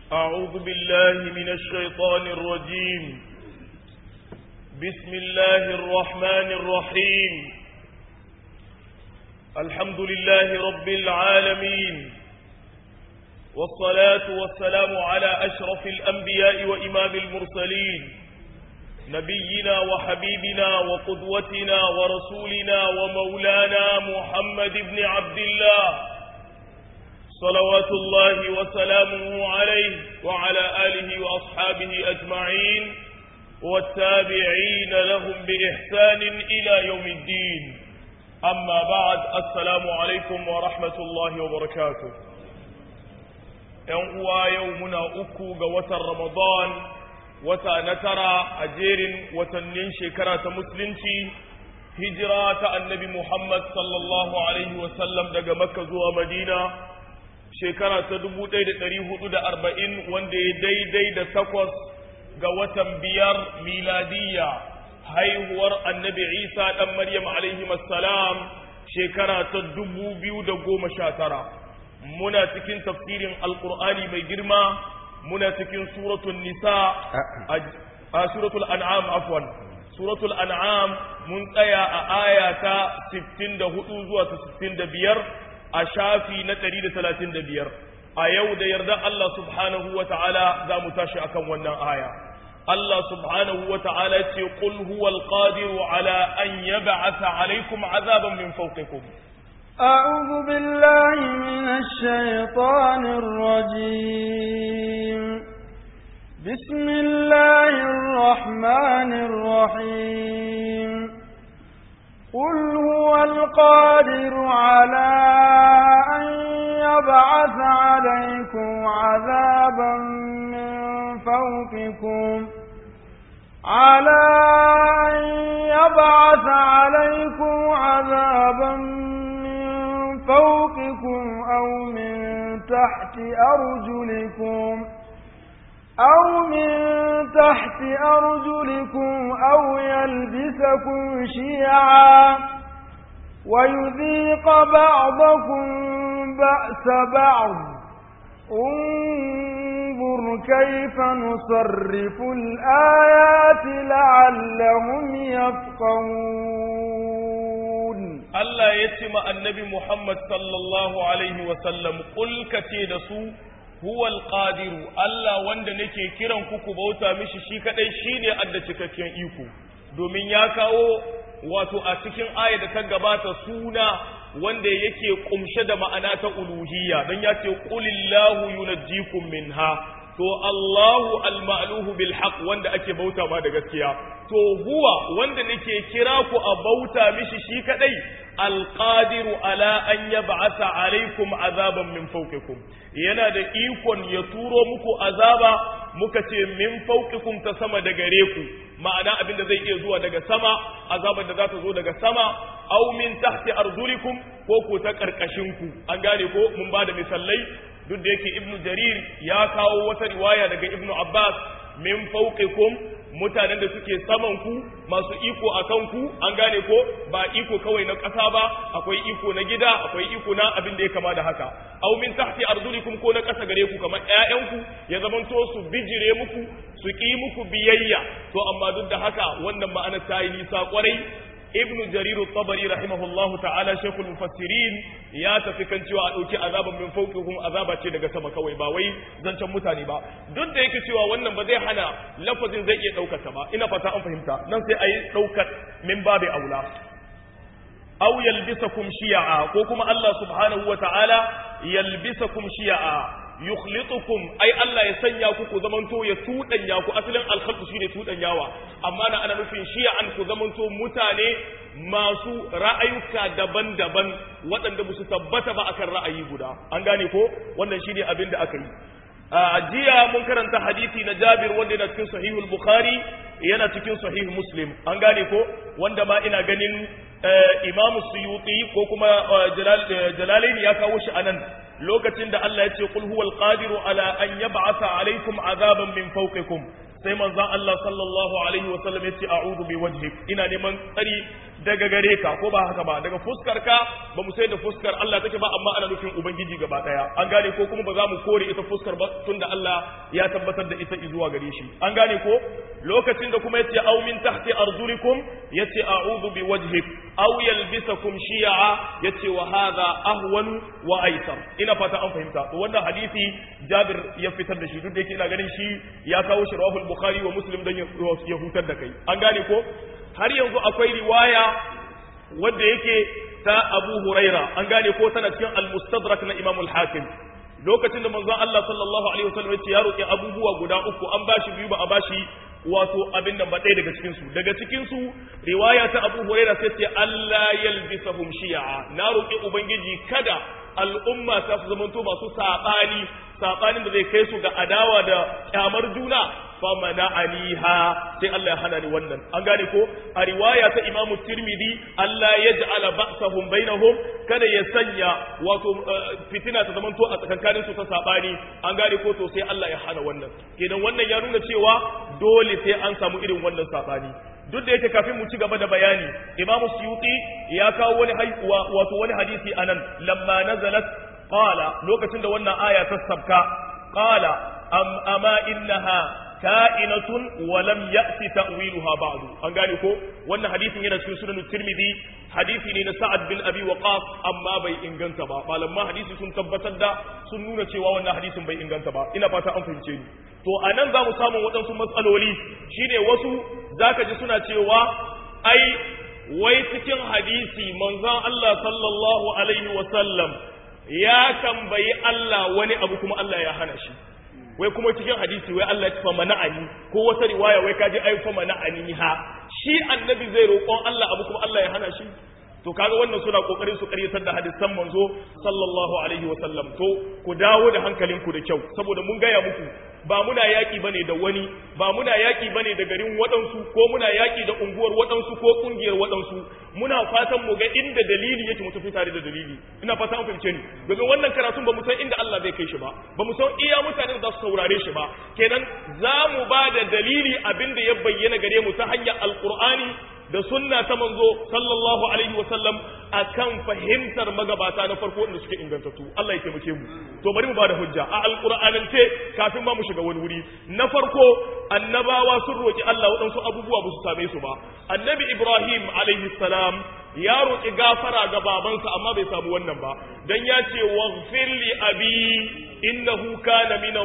أعوذ بالله من الشيطان الرجيم بسم الله الرحمن الرحيم الحمد لله رب العالمين والصلاة والسلام على أشرف الأنبياء وإمام المرسلين نبينا وحبيبنا وقدوتنا ورسولنا ومولانا محمد بن عبد الله صلوات الله وسلامه عليه وعلى آله وأصحابه أجمعين والتابعين لهم بإحسان إلى يوم الدين أما بعد السلام عليكم ورحمة الله وبركاته يوم يومنا أكو قوة رمضان wata na tara a jerin watannin shekara ta musulunci hijira ta annabi Muhammad sallallahu alaihi wasallam daga makka zuwa madina shekara ta dubu ɗaya da ɗari hudu da arba'in wanda ya daidai da takwas ga watan biyar miladiyya haihuwar annabi isa ɗan maryam alaihi salam shekara ta dubu biyu da goma sha tara muna cikin tafsirin alƙur'ani mai girma muna cikin suratul nisa a suratul an'am afwan suratul an'am mun tsaya a aya ta 64 zuwa ta 65 a shafi na 135 a yau da yarda Allah subhanahu wa ta'ala za mu tashi akan wannan aya Allah subhanahu wa ta'ala ce qul huwal qadiru ala an yab'atha alaykum azaban min fawqikum أعوذ بالله من الشيطان الرجيم بسم الله الرحمن الرحيم قل هو القادر على أن يبعث عليكم عذابا من فوقكم على أن يبعث عليكم عذابا من فوقكم أو من تحت أرجلكم أو من تحت أرجلكم أو يلبسكم شيعا ويذيق بعضكم بأس بعض انظر كيف نصرف الآيات لعلهم يفقهون Allah ya ce ma annabi Muhammad sallallahu Alaihi wasallam ƙulka ce da su huwal qadiru Allah wanda nake kiran ku ku bauta mishi shi kadai shine adda cikakken iko domin ya kawo wato a cikin aya da ta gabata suna wanda yake kumshe da ma'ana ta uluhiyya dan ya ce qulillahu yunajjikum minha to Allahu al-ma'luhu bil haqq wanda ake bauta ma da gaskiya to huwa wanda nake kira ku a bauta mishi shi kadai alqadiru ala an yab'atha alaikum azaban min fawqikum yana da ikon ya turo muku azaba muka ce min fawqikum ta sama da gare ku ma'ana abinda zai iya zuwa daga sama azabar da za ta zo daga sama aw min tahti arjulikum ko ko ta karkashin ku an gane ko mun ba da misalai duk da yake ibnu jarir ya kawo wata riwaya daga ibnu abbas min fawqikum mutanen da suke saman ku masu iko a kanku an gane ko ba iko kawai na ƙasa ba akwai iko na gida akwai iko na abin da ya kama da haka aw min tahti arjulikum ko na ƙasa gare ku kamar ƴaƴanku ya zamanto su bijire muku su ƙi muku biyayya to amma duk da haka wannan ma'anar ta yi nisa kwarai ibnu jarir tabari rahimahullahu ta'ala shaykhul mufassirin ya tafi kan cewa a dauki azaban min fawqikum azaba ce daga sama kawai ba wai zancen mutane ba duk da yake cewa wannan ba zai hana lafazin zai iya daukar ta ba ina fata an fahimta nan sai ayi daukar min babi aula aw yalbisakum shi'a ko kuma Allah subhanahu wa ta'ala yalbisakum shi'a yukhlitukum ai Allah ya sanya ku ku zamanto ya tudanya ku asalin alkhalqu shine tudanyawa amma na ana nufin shi'an ku zamanto mutane masu ra'ayuka daban-daban waɗanda ba su tabbata ba akan ra'ayi guda an gane ko wannan shine abin da aka yi a jiya mun karanta hadisi na Jabir wanda yana cikin sahihul Bukhari yana cikin sahih Muslim an gane ko wanda ma ina ganin Imam Suyuti ko kuma Jalalaini ya kawo shi anan lokacin da Allah ya ce qul huwal qadiru ala an yab'atha alaykum azaban min fawqikum sai manzon Allah sallallahu alaihi wasallam ya ce a'udhu bi wajhik ina neman tsari daga gare ka ko ba haka ba daga fuskar ka ba mu sai da fuskar Allah take ba amma ana nufin ubangiji gaba daya an gane ko kuma ba za mu kore ita fuskar ba tunda Allah ya tabbatar da ita zuwa gare shi an gane ko lokacin da kuma yace aw min tahti arjulikum yace a'udhu bi wajhik aw yalbisakum shi'a yace wa hadha ahwanu wa aisar ina fata an fahimta to wannan hadisi Jabir ya fitar da shi duk da yake ina ganin shi ya kawo shi rawahul bukhari wa muslim dan ya hutar da kai an gane ko har yanzu akwai riwaya wadda yake ta Abu Huraira an gane ko tana cikin al-Mustadrak na Imam al-Hakim lokacin da manzon Allah sallallahu alaihi wasallam ya ce ya roki abubuwa guda uku an bashi biyu ba a bashi wato abin nan ba ɗaya daga cikin su daga cikin su riwaya ta Abu Huraira sai ce Allah yalbisahum shi'a na roki ubangiji kada al'umma ta su zamanto masu saɓani saɓanin da zai kai su ga adawa da kyamar juna fa mana'aniha sai Allah ya hana ni wannan an gane ko a riwaya ta Imam Tirmidhi Allah ya ja'ala ba'sahum bainahum kada ya sanya wato fitina ta zamanto a tsakankanin su ta saɓani an gane ko to sai Allah ya hana wannan kenan wannan ya nuna cewa dole sai an samu irin wannan saɓani duk da yake kafin mu ci gaba da bayani imamu suyuti ya kawo wani wato wani hadisi anan lamma nazalat qala lokacin da wannan aya ta sabka qala am ama innaha ka'inatun wa lam ya'ti ta'wiluha ba'du an gane ko wannan hadisin yana cikin sunan tirmidhi hadisi ne na sa'ad bin abi waqas amma bai inganta ba malaman hadisi sun tabbatar da sun nuna cewa wannan hadisin bai inganta ba ina fata an fahimce ni to anan za mu samu waɗansu matsaloli shine wasu zaka ji suna cewa ai wai cikin hadisi manzon Allah sallallahu alaihi wa sallam ya tambayi Allah wani abu kuma Allah ya hana shi wai kuma cikin hadisi wai Allah ya fa mana'ani ko wata riwaya wai kaji ai fa mana'ani ha shi annabi zai roƙon Allah abu kuma Allah ya hana shi to kaga wannan suna kokarin su karyatar da hadisan manzo sallallahu alaihi wa sallam to ku dawo da hankalinku da kyau saboda mun gaya muku ba muna yaki bane da wani ba muna yaki bane da garin waɗansu ko muna yaki da unguwar waɗansu ko kungiyar waɗansu muna fatan mu ga inda dalili yake mu tafi tare da dalili ina fata an fahimce ni domin wannan karatun ba mu san inda Allah zai kai shi ba ba mu san iya mutanen da za su saurare shi ba kenan za mu ba da dalili abinda ya bayyana gare mu ta hanyar alqur'ani da sunna ta manzo sallallahu alaihi wa sallam akan fahimtar magabata na farko wanda suke ingantattu Allah ya taimake mu to bari mu bada hujja a alqur'anance kafin ma mu shiga wani wuri na farko annabawa sun roki Allah waɗansu abubuwa ba su same su ba annabi Ibrahim alaihi salam ya roki gafara ga babansa amma bai samu wannan ba dan ya ce waghfir li abi innahu kana min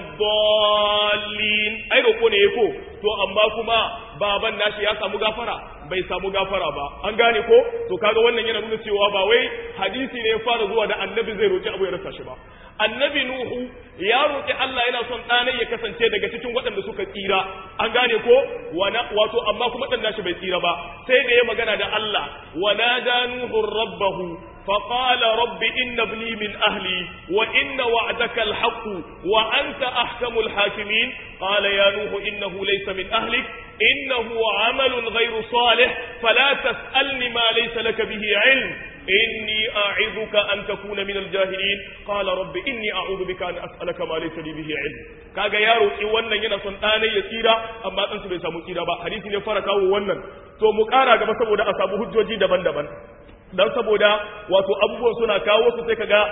ad-dallin ai roko ne yako to amma kuma baban nashi ya samu gafara bai samu gafara ba an gane ko to kaga wannan yana nuna cewa ba wai hadisi ne ya fara zuwa da annabi zai roki abu ya rasa shi ba annabi nuhu ya roki Allah yana son ɗanai ya kasance daga cikin waɗanda suka tsira an gane ko wato amma kuma ɗan nashi bai tsira ba sai da ya magana da Allah wa nada nuhu rabbahu فقال رب إن ابني من أهلي وإن وعدك الحق وأنت أحكم الحاكمين قال يا نوح إنه ليس من أهلك إنه عمل غير صالح فلا تسألني ما ليس لك به علم إني أعظك أن تكون من الجاهلين قال رب إني أعوذ بك أن أسألك ما ليس لي به علم kaga yaro ki wannan yana son ɗanai ya tsira amma ɗansu bai samu tsira ba hadisi ne fara kawo wannan to mu ƙara gaba saboda a samu hujjoji daban-daban dan saboda wato abubuwan suna kawo su sai kaga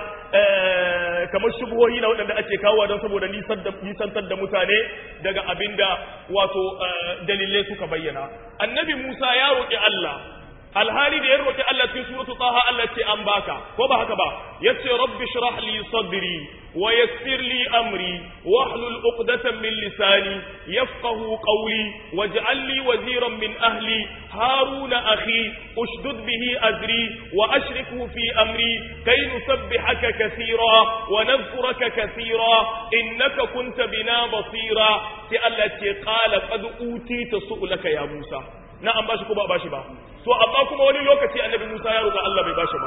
kamar shubuhohi na waɗanda ake kawo don saboda nisantar da mutane daga abinda wato dalilai suka bayyana annabi Musa ya roƙi Allah alhali da ya roƙi Allah cikin suratu taha Allah ce an baka ko ba haka ba yace rabbi shrah li sadri wa yassir li amri wahlul uqdatan min lisani yafqahu qawli waj'al li waziran min ahli haruna akhi ushdud bihi azri wa ashrikhu fi amri kay nusabbihaka kathira wa nadhkuraka kathira innaka kunta bina basira sai Allah ce qala qad utita su'laka ya Musa na an bashi ko ba bashi ba to amma kuma wani lokaci annabi Musa ya roƙa Allah bai bashi ba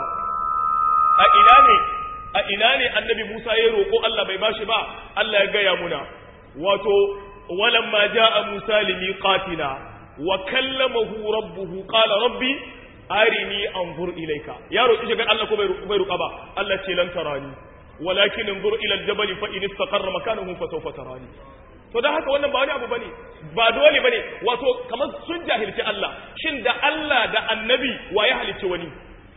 a ina ne a ina ne annabi Musa ya roƙo Allah bai bashi ba Allah ya gaya muna wato walamma jaa Musa limiqatina wa kallamahu rabbuhu qala rabbi arini anzur ilayka ya roƙi shiga Allah ko bai roƙa ba Allah ce lan tarani walakin anzur ila aljabal fa in istaqarra makanahu fa sawfa tarani to dan haka wannan ba wani abu bane ba dole bane wato kamar sun jahilci Allah shin da Allah da annabi wa ya halicci wani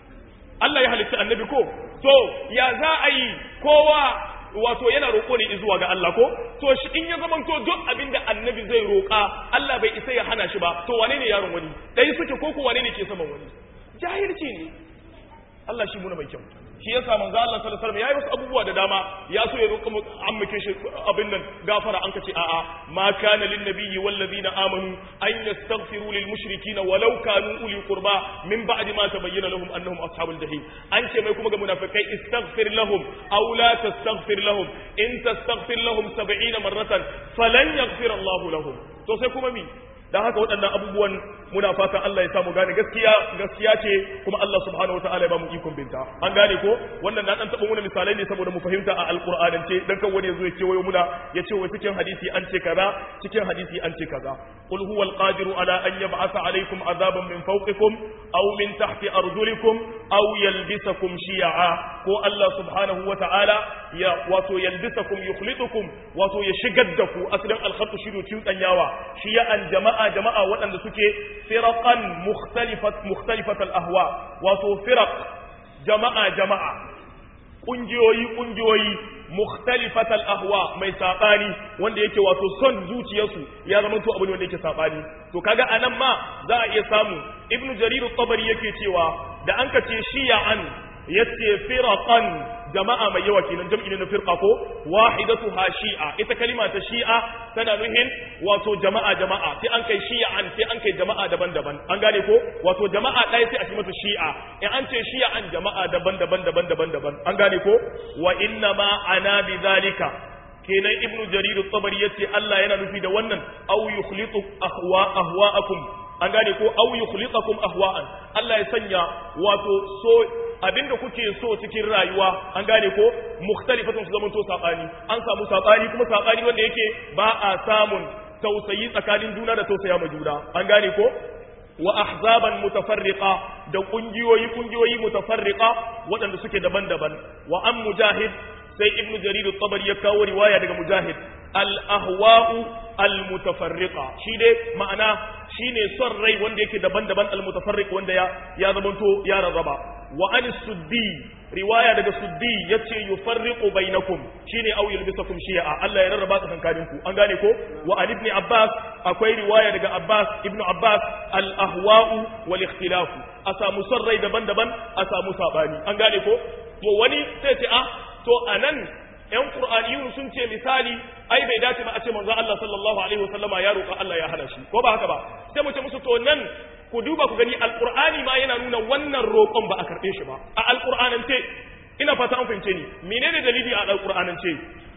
Allah ya halicci annabi ko to ya za a yi kowa wato yana roƙo ne zuwa ga Allah ko to shi in ya zaman to duk abin da annabi zai roƙa Allah bai isa ya hana shi ba to wane ne yaron wani dai suke ko ko wane ne ke saman wani jahilci ne Allah shi muna mai kyau shi yasa manzo Allah sallallahu alaihi wasallam yayi wasu abubuwa da dama ya so ya roƙa ammake shi abin nan gafara an kace a'a ma kana lin nabiyyi wal ladina amanu an yastaghfiru lil mushrikeena walau kanu uli qurba min ba'di ma tabayyana lahum annahum ashabul jahim an ce mai kuma ga munafikai istaghfir lahum aw la tastaghfir lahum in tastaghfir lahum 70 marratan falan yaghfir Allah lahum to sai kuma mi dan haka waɗannan abubuwan muna fatan Allah ya samu gane gaskiya gaskiya ce kuma Allah subhanahu wataala ya ba mu ikon binta an gane ko wannan na dan taba muna misalai ne saboda mu fahimta a alqur'anance dan kan wani yazo ya ce wayo muna ya ce wai cikin hadisi an ce kaza cikin hadisi an ce kaza qul huwal qadiru ala an yab'atha alaykum azaban min fawqikum aw min tahti arjulikum aw yalbisakum shi'a ko Allah subhanahu wataala ya wato yalbisakum yukhlitukum wato ya shigar da ku asalin alkhatu shiru tsanyawa shi'an jama'a jama'a jama'a waɗanda suke firaqan mukhtalifat mukhtalifat al-ahwa wato firaq jama'a jama'a kungiyoyi kungiyoyi mukhtalifat al-ahwa mai sabani wanda yake wato son zuciyarsu ya zama to abin wanda yake sabani to kaga anan ma za a iya samu ibnu jarir at-tabari yake cewa da an ka ce shi'an yace firaqan jama'a mai yawa kenan jam'i ne na firqa ko wahidatu ha shi'a ita kalima ta shi'a tana nuhin wato jama'a jama'a sai an kai shi'an sai an kai jama'a daban-daban an gane ko wato jama'a ɗaya sai a ce mata shi'a in an ce shi'an jama'a daban-daban daban-daban daban an gane ko wa inna ma ana bi zalika kenan ibnu jarir at-tabari yace Allah yana nufi da wannan aw yukhlitu ahwa ahwa'akum an gane ko aw yukhlitakum ahwa'an Allah ya sanya wato so abinda kuke so cikin rayuwa an gane ko mukhtalifatun su zamanto sabani an samu sabani kuma sabani wanda yake ba a samun tausayi tsakanin juna da tausaya ma juna an gane ko wa ahzaban mutafarriqa da kungiyoyi kungiyoyi mutafarriqa waɗanda suke daban-daban wa an mujahid sai ibnu jarir at-tabari ya kawo riwaya daga mujahid al-ahwa'u al-mutafarriqa shi dai ma'ana shine son rai wanda yake daban-daban al-mutafarriq wanda ya ya zamanto ya rarraba wa an suddi riwaya daga suddi yace yufarriqu bainakum shine aw yulbisakum shi'a Allah ya rarraba tsakankanin ku an gane ko wa an ibn abbas akwai riwaya daga abbas ibnu abbas al-ahwa'u wal ikhtilaf a samu son rai daban-daban a samu sabani an gane ko to wani sai ce a to anan ‘yan ƙur'aniyun sun ce misali, ai bai dace ba a ce manzo Allah sallallahu Alaihi wasallama ya roƙa Allah ya hana shi, ko ba haka ba, sai mu ce musu to nan ku duba ku gani alƙur'ani ma yana nuna wannan roƙon ba a karɓe shi ba, a alƙur'anance, ina fata an fahimce ni, menene dalili a alƙur'anance?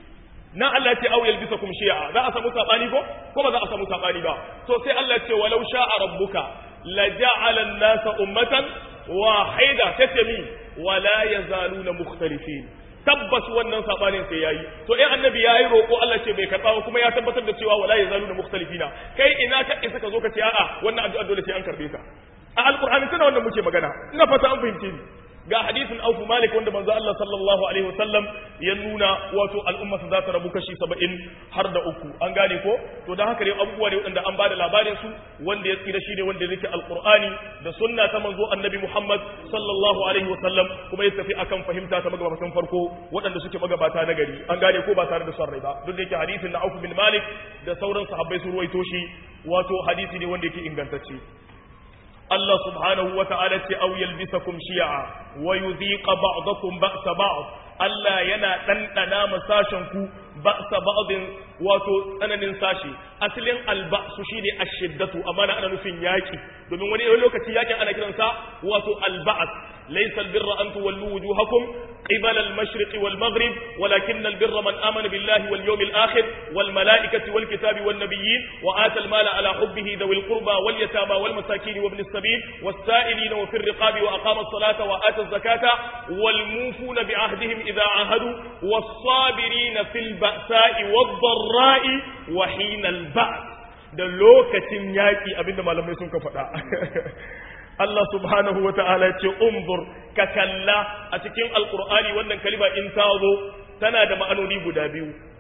Na Allah ce au yalbisa kum shi'a, za a samu saɓani ko? Ko ba za a samu saɓani ba. To sai Allah ce walau sha'a rabbuka la ja'ala an-nasa ummatan wahida tace mi wala yazaluna mukhtalifin. tabbas wannan sabanin sai yayi to eh annabi yayi roko Allah ce bai karba ba kuma ya tabbatar da cewa wala yazaluna mukhtalifina kai ina ka isa ka zo ka ce a'a wannan addu'a dole sai an karbe ta a alqur'ani tana wannan muke magana ina fata an fahimce ni ga hadisin Auf Malik wanda manzo Allah sallallahu alaihi wasallam ya nuna wato al'umma su za ta rabu kashi 70 har da uku an gane ko to dan haka ne abubuwa ne wanda an bada labarin su wanda ya tsira shine wanda yake alqur'ani da sunna ta manzo annabi Muhammad sallallahu alaihi wasallam kuma ya tafi akan fahimta ta magabatan farko waɗanda suke magabata na gari an gane ko ba tare da son rai ba duk da yake hadisin na Auf bin Malik da sauran sahabbai su ruwaito shi wato hadisi ne wanda yake ingantacce Allah subhanahu wa ta'ala ce au yalbisakum shi'a wa yudhiqa ba'dakum ba'sa ba'd Allah yana ɗanɗana ma sashen ku ba'sa ba'din wato tsananin sashi asalin alba'su shine ashiddatu amma na ana nufin yaki domin wani lokaci yakin ana kiransa wato alba'as laysa albirra an tuwallu wujuhakum qibala al-mashriqi wal maghrib walakin albirra man amana billahi wal yawmil akhir wal malaikati wal kitabi wan nabiyyin wa ata al-mala ala hubbihi dhawil qurba wal yatama wal masakin wa ibn as-sabil was-sa'ilina wa fir riqabi wa aqama as-salata wa ata az-zakata wal mufuna bi ahdihim idha ahadu was-sabirina fil ba'sa'i wad-dharra'i wa hina al-ba's da lokacin yaki abinda malamai sun ka faɗa Allah subhanahu wa ta'ala ce umzur ka kalla a cikin alkur'ani wannan kalima in ta zo tana da ma'anoni guda biyu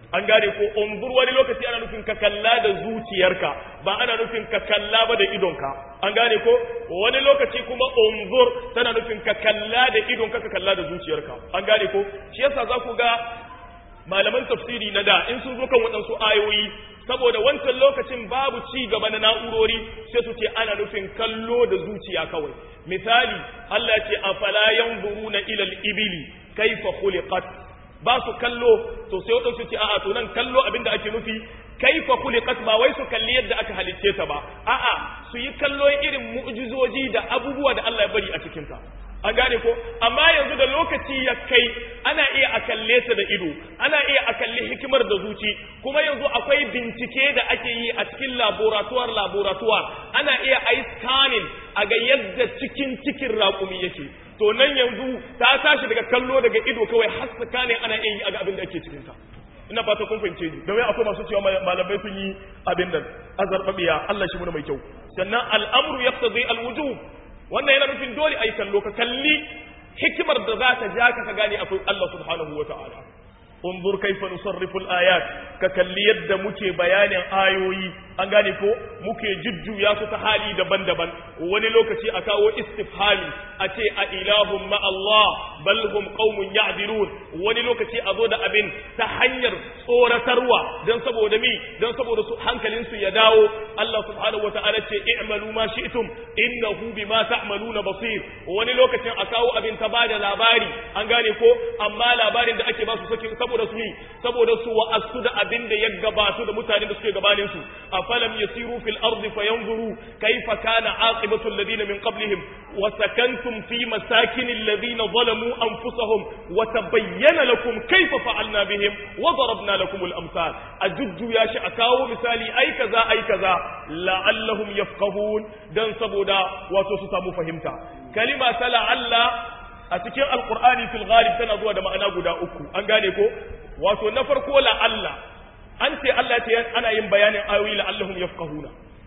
an gane ko unzur wani lokaci ana nufin ka kalla da zuciyarka ba ana nufin ka kalla ba da idonka an gane ko wani lokaci kuma unzur tana nufin ka kalla da idonka ka kalla da zuciyarka an gane ko shi yasa za ku ga malaman tafsiri na da in sun zo kan waɗansu ayoyi saboda wancan lokacin babu ci gaba na na'urori sai su ce ana nufin kallo da zuciya kawai misali Allah ce afala yanzuruna ila al-ibili kaifa khuliqat ba su kallo to sai waɗansu ce a'a to nan kallo abinda ake nufi kaifa khuliqat ba wai su kalli yadda aka halicce ta ba a'a su yi kallo irin mu'jizoji da abubuwa da Allah ya bari a cikin ta an gane ko amma yanzu da lokaci ya kai ana iya a kalle ta da ido ana iya a kalli hikimar da zuci kuma yanzu akwai bincike da ake yi a cikin laboratoire laboratoire ana iya a yi scanning a ga yadda cikin cikin raƙumi yake to nan yanzu ta tashi daga kallo daga ido kawai har scanning ana iya yi a ga abin da ake cikin ta ina fata kun fahimce ni domin akwai masu cewa malamai sun yi abin nan azarbabiya Allah shi muna mai kyau sannan al'amru yaqtadi al-wujub wannan yana nufin dole a yi kallo ka kalli hikimar da za ta ja ka ka gane akwai Allah subhanahu wa ta'ala unzur kaifa nusarrifu al-ayat ka kalli yadda muke bayanin ayoyi an gane ko muke jujjuya su ta hali daban-daban wani lokaci a kawo istifhami a ce a ilahun ma Allah bal hum qaumun ya'dilun wani lokaci a zo da abin ta hanyar tsoratarwa dan saboda mi dan saboda su hankalin su ya dawo Allah subhanahu wata'ala ce i'malu ma shi'tum innahu bima ta'maluna basir wani lokacin a kawo abin ta bada labari an gane ko amma labarin da ake ba su saki saboda su mi saboda su wa'astu da abin da ya gabatu da mutanen da suke gabanin su afalam yasiru fil ardi fayanzuru kayfa kana aqibatu alladhina min qablihim wa sakantum fi masakin alladhina zalamu anfusahum wa tabayyana lakum kayfa fa'alna bihim wa darabna lakum al amsal ajuddu ya shi akawo misali ai kaza ai kaza la'allahum yafqahun dan saboda wato su samu fahimta kalima ta la'alla a cikin alqur'ani fil ghalib tana zuwa da ma'ana guda uku an gane ko wato na farko la'alla an ce Allah ce ana yin bayanin ayoyi la'allahum yafqahuna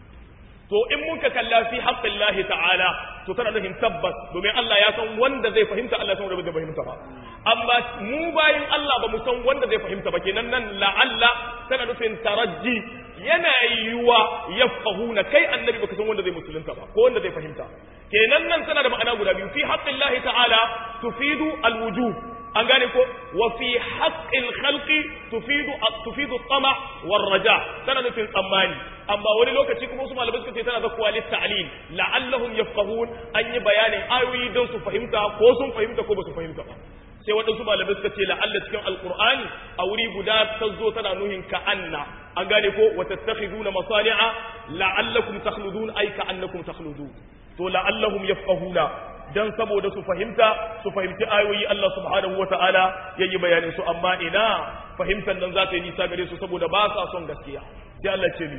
to in mun ka kalla fi haqqillahi ta'ala to tana nufin tabbas domin Allah ya san wanda zai fahimta Allah san wanda zai fahimta ba amma mu bayin Allah ba mu san wanda zai fahimta ba kenan nan la'alla tana nufin tarajji yana yiwa yafqahuna kai annabi baka san wanda zai musulunta ba ko wanda zai fahimta kenan nan tana da ma'ana guda biyu fi haqqillahi ta'ala tufidu alwujub an gane ko wa fi haqqil khalqi tufidu tufidu tama war raja tana nufin tsammani amma wani lokaci kuma su malamai suka ce tana da kwalit ta'lil la'allahum yafqahun an yi bayanin ayoyi don su fahimta ko sun fahimta ko ba su fahimta ba sai waɗansu malamai suka ce la'alla cikin alqur'ani a wuri guda ta zo tana nuhin ka'anna an gane ko wa tattakhiduna masani'a la'allakum takhludun ay ka'annakum takhludun to la'allahum yafqahuna dan saboda su fahimta su fahimci ayoyi Allah subhanahu wata'ala yayi bayanin su amma ina fahimtar nan za ta yi nisa gare su saboda ba sa son gaskiya sai Allah ce ni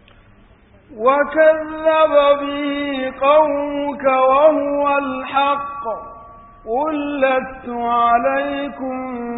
وكذب به قومك وهو الحق قل لست عليكم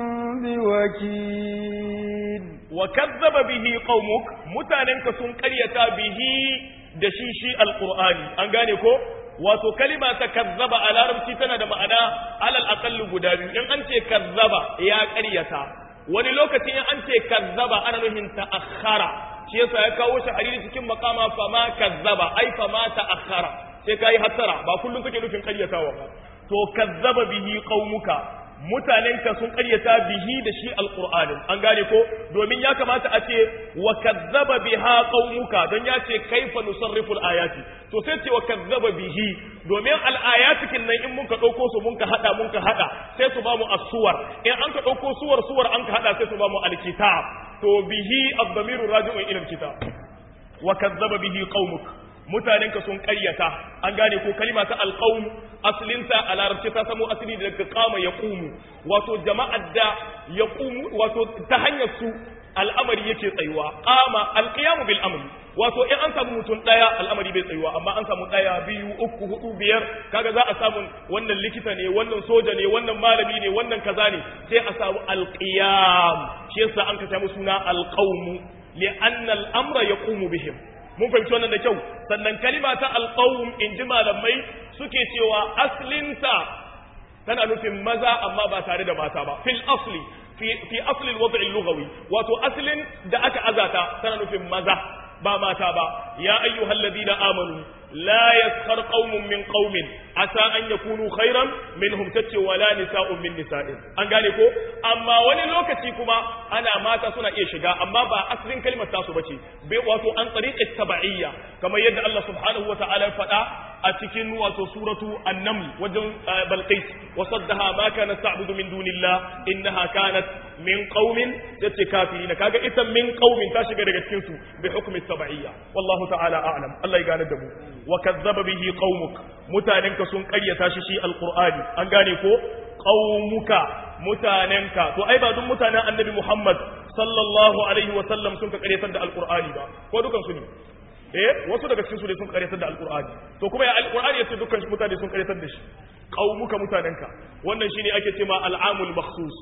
بوكيل وكذب به قومك متاننك سن قريتا به دشيشي القرآن أنغاني ko wato kalima ta kazzaba a larabci tana da ma'ana alal aqallu guda biyu in an ce kazzaba ya ƙaryata wani lokaci in an ce kazzaba ana nufin ta'akhkhara shi yasa ya kawo shi hadisi cikin maqama fama kazzaba ai fama ta'akhkhara sai kai hattara ba kullum kake nufin ƙaryatawa ba to kazzaba bihi qaumuka mutanenka sun ƙaryata bihi da shi alqur'anin an gane ko domin ya kamata a ce wa kazzaba biha qaumuka don ya ce kaifa nusarrifu ayati to sai ce wa kazzaba bihi domin al'ayatikin nan in mun ka ɗauko su mun ka haɗa mun ka haɗa sai su ba mu asuwar in an ka ɗauko suwar suwar an ka haɗa sai su ba mu alkitab to bihi ad-damiru raji'un ila alkitab wa kazzaba bihi qaumuk mutanenka sun ƙaryata an gane ko kalima ta alqaum aslinta a larabci ta samo asali daga qama yaqumu wato jama'ar da yaqumu wato ta hanyar su al'amari yake tsayuwa qama alqiyamu bil amri wato in an samu mutum daya al'amari bai tsayuwa amma an samu daya biyu uku hudu biyar kaga za a samu wannan likita ne wannan soja ne wannan malami ne wannan kaza ne sai a samu alqiyam shi yasa an ka samu suna alqawmu li'anna al'amra yaqumu bihim mun fahimci wannan da kyau sannan kalima ta alqawm in ji malamai suke cewa aslinta tana nufin maza amma ba tare da mata ba fil asli fi fi asli al-wad' al-lughawi wato aslin da aka azata tana nufin maza ba mata ba ya ayyuhalladhina amanu لا يسخر قوم من قوم عسى أن يكونوا خيرا منهم تتي ولا نساء من نساء an gane ko amma wani lokaci kuma ana mata suna iya shiga amma ba asalin kalmar tasu bace bai wato an tsariƙe taba'iyya kamar yadda Allah subhanahu wata'ala ya faɗa a cikin wato suratu an-naml wajen balqis wa saddaha ma kanat ta'budu min dunillah innaha kanat min qaumin yace kafirin kaga ita min qaumin ta shiga daga cikin su bi hukmi taba'iyya wallahu ta'ala a'lam Allah ya gane da mu wa kazzaba bihi qaumuk mutanenka sun karyata shi shi alqur'ani an gane ko qaumuka mutanenka to ai ba duk mutanen annabi Muhammad sallallahu alaihi wa sallam sun ka karyatar da alqur'ani ba ko dukan su ne eh wasu daga cikin su ne sun karyatar da alqur'ani to kuma ya alqur'ani yace dukkan mutane sun karyatar da shi qaumuka mutanenka wannan shine ake cewa al'amul makhsus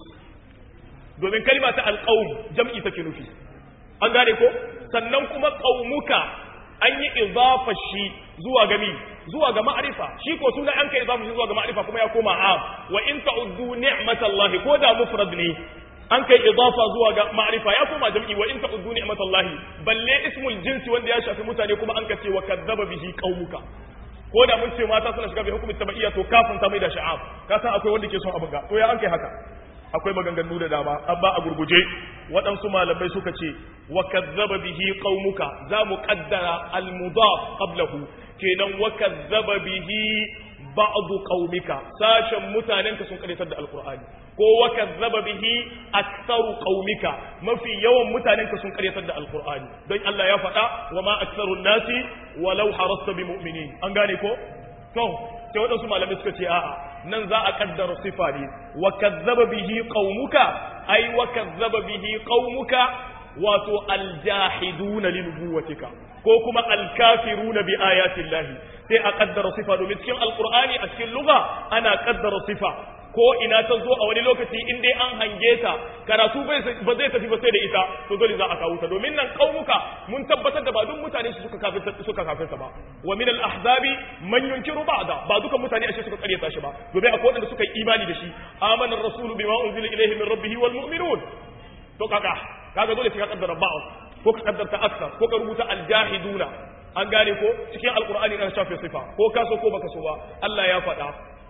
domin kalma ta alqaum jam'i take nufi an gane ko sannan kuma qaumuka an yi izafa shi zuwa ga mi zuwa ga ma'arifa shi ko suna an kai izafa shi zuwa ga ma'arifa kuma ya koma am wa in ta'uddu ni'matallahi ko da mufrad ne an kai idafa zuwa ga ma'arifa ya koma jam'i wa in ta'uddu ni'matallahi balle ismul jinsi wanda ya shafi mutane kuma an kace wa kadzaba bihi qaumuka ko da mun ce mata suna shiga bi hukumin tabaiya to kafin ta mai da sha'ab ka san akwai wanda ke son abin ga to ya an kai haka akwai maganganu da dama amma a gurguje waɗansu malamai suka ce wa kazzaba bihi qaumuka za mu qaddara al mudaf qablahu kenan wa kazzaba bihi ba'd qaumika sashen mutanenka sun karitar da alqur'ani ko wa kazzaba bihi aktharu qaumika mafi yawan mutanenka sun karitar da alqur'ani don Allah ya faɗa wa ma aktharun nasi walau harasta bi mu'minin an gane ko to sai waɗansu malamai suka ce a'a nan za a kaddara sifa ne wa kazzaba bihi qaumuka ai wa kazzaba bihi qaumuka wato aljahiduna li nubuwatika ko kuma alkafiruna bi ayatin lahi sai a kaddara sifa domin cikin alqur'ani a cikin lugha ana kaddara sifa ko ina ta zo a wani lokaci in dai an hange ta karatu ba zai tafi ba sai da ita to dole za a kawo ta domin nan kaumuka mun tabbatar da ba duk mutane su suka kafirta suka kafirta ba wa min al-ahzabi man yunkiru ba'da ba dukan mutane ashe suka karyata shi ba domin akwai wanda suka yi imani da shi amana ar-rasulu bima unzila ilayhi min rabbih wal mu'minun to kaga kaga dole ka kaddara ba'd ko ka kaddarta aksar ko ka rubuta al-jahiduna an gane ko cikin alqur'ani kan shafe sifa ko ka so ko baka so ba Allah ya faɗa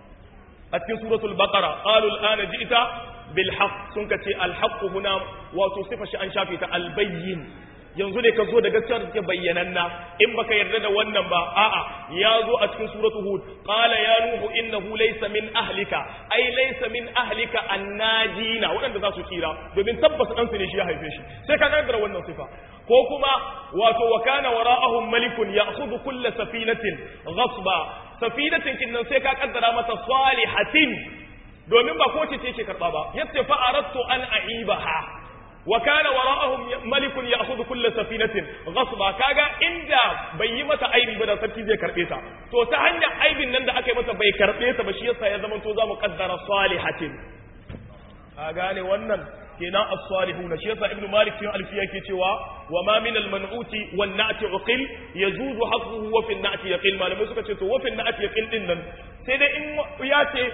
a cikin suratul baqara qalu al'ana ji'ta bil haqq sun kace al haqq huna wato sifa shi an shafe ta al bayyin yanzu ne ka zo da gaskiya da take bayyananna in baka yarda da wannan ba a'a ya zo a cikin suratul hud qala ya nuhu innahu laysa min ahlika ai laysa min ahlika annajina wadanda za su tsira domin tabbas dan su ne shi ya haife shi sai ka kaddara wannan sifa ko kuma wato wa kana wara'ahum malikun ya'khudhu kull safinatin ghasba safinatin kinnan sai ka kaddara mata salihatin domin ba ko ce ce karba ba yace fa aradtu an aibaha wa kana wara'ahum malikun ya'khudhu kull safinatin ghasba kaga inda bai yi mata aibi ba da sarki zai karbe ta to ta hanyar aibin nan da aka yi mata bai karbe ta ba shi yasa ya zama to zamu kaddara salihatin a gane wannan kenan as-salihun shi yasa ibnu malik cikin alfiya yake cewa wa ma min al-man'uti wan na'ti uqil yajuzu hasbuhu wa fi an-na'ti yaqil malamai suka ce to wa fi an-na'ti yaqil din nan sai dai in ya ce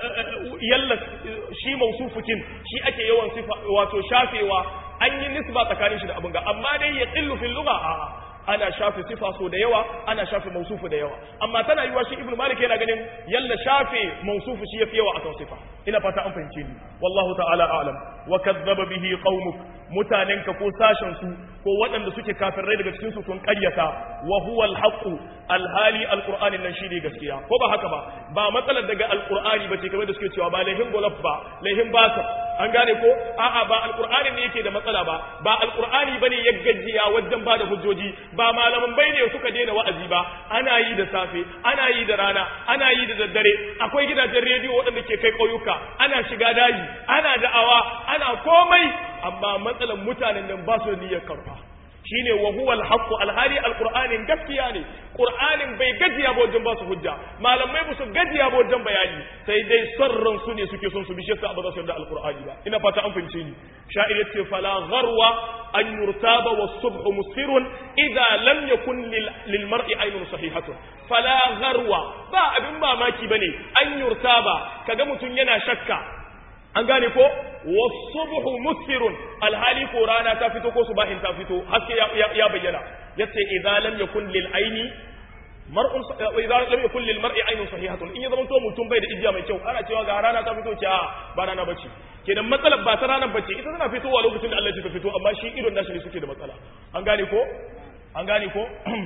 yalla shi mausufukin shi ake yawan sifa wato shafewa an yi nisba tsakanin shi da abin ga amma dai yaqillu fil lugha a'a ana shafe sifa so da yawa ana shafe mausufu da yawa amma tana yiwa shi ibnu malik yana ganin yalla shafe mausufu shi yafi yawa akan sifa ina fata an fahimce ni wallahu ta'ala a'lam wa kadzdzaba bihi qaumuk mutanenka ko sashen su ko waɗanda suke kafirai daga cikin su sun ƙaryata wa huwa al-haqq alhali alqur'ani nan shine gaskiya ko ba haka ba ba matsalar daga alqur'ani bace kamar da suke cewa ba laihin golaf ba laihin basa an gane ko a'a ba alqur'ani ne yake da matsala ba ba alqur'ani bane ya gajiya wajen ba da hujjoji ba malaman bai ne suka daina wa'azi ba ana yi da safe ana yi da rana ana yi da daddare akwai gidajen rediyo waɗanda ke kai ƙauyuka ana shiga daji ana da'awa ana komai amma matsalan mutanen nan ba su da niyyar karfa shine wa huwa al-haqqu al-hali al-qur'anin gaskiya ne qur'anin bai gajiya ba wajen ba su hujja malamai ba su gajiya ba wajen bayani sai dai sarran su ne suke son su bi shekka ba za su yarda al-qur'ani ba ina fata an fahimce ni sha'ir yace fala gharwa an yurtaba was-subh musfirun idza lam yakun lil mar'i aynun sahihatun fala gharwa ba abin mamaki bane an yurtaba kaga mutun yana shakka an gane ko was-subhu musfirun alhali ko rana ta fito ko subahin ta fito haske ya bayyana yace idza lam yakun lil aini mar'un idza lam yakun lil mar'i aynun sahihatun in ya zama to mutum bai da ijiya mai kyau ana cewa ga rana ta fito ce a ba rana bace kenan matsalar ba ta ranar bace ita tana fitowa lokacin da Allah ya fito amma shi idon nashi ne suke da matsala an gane ko an gane ko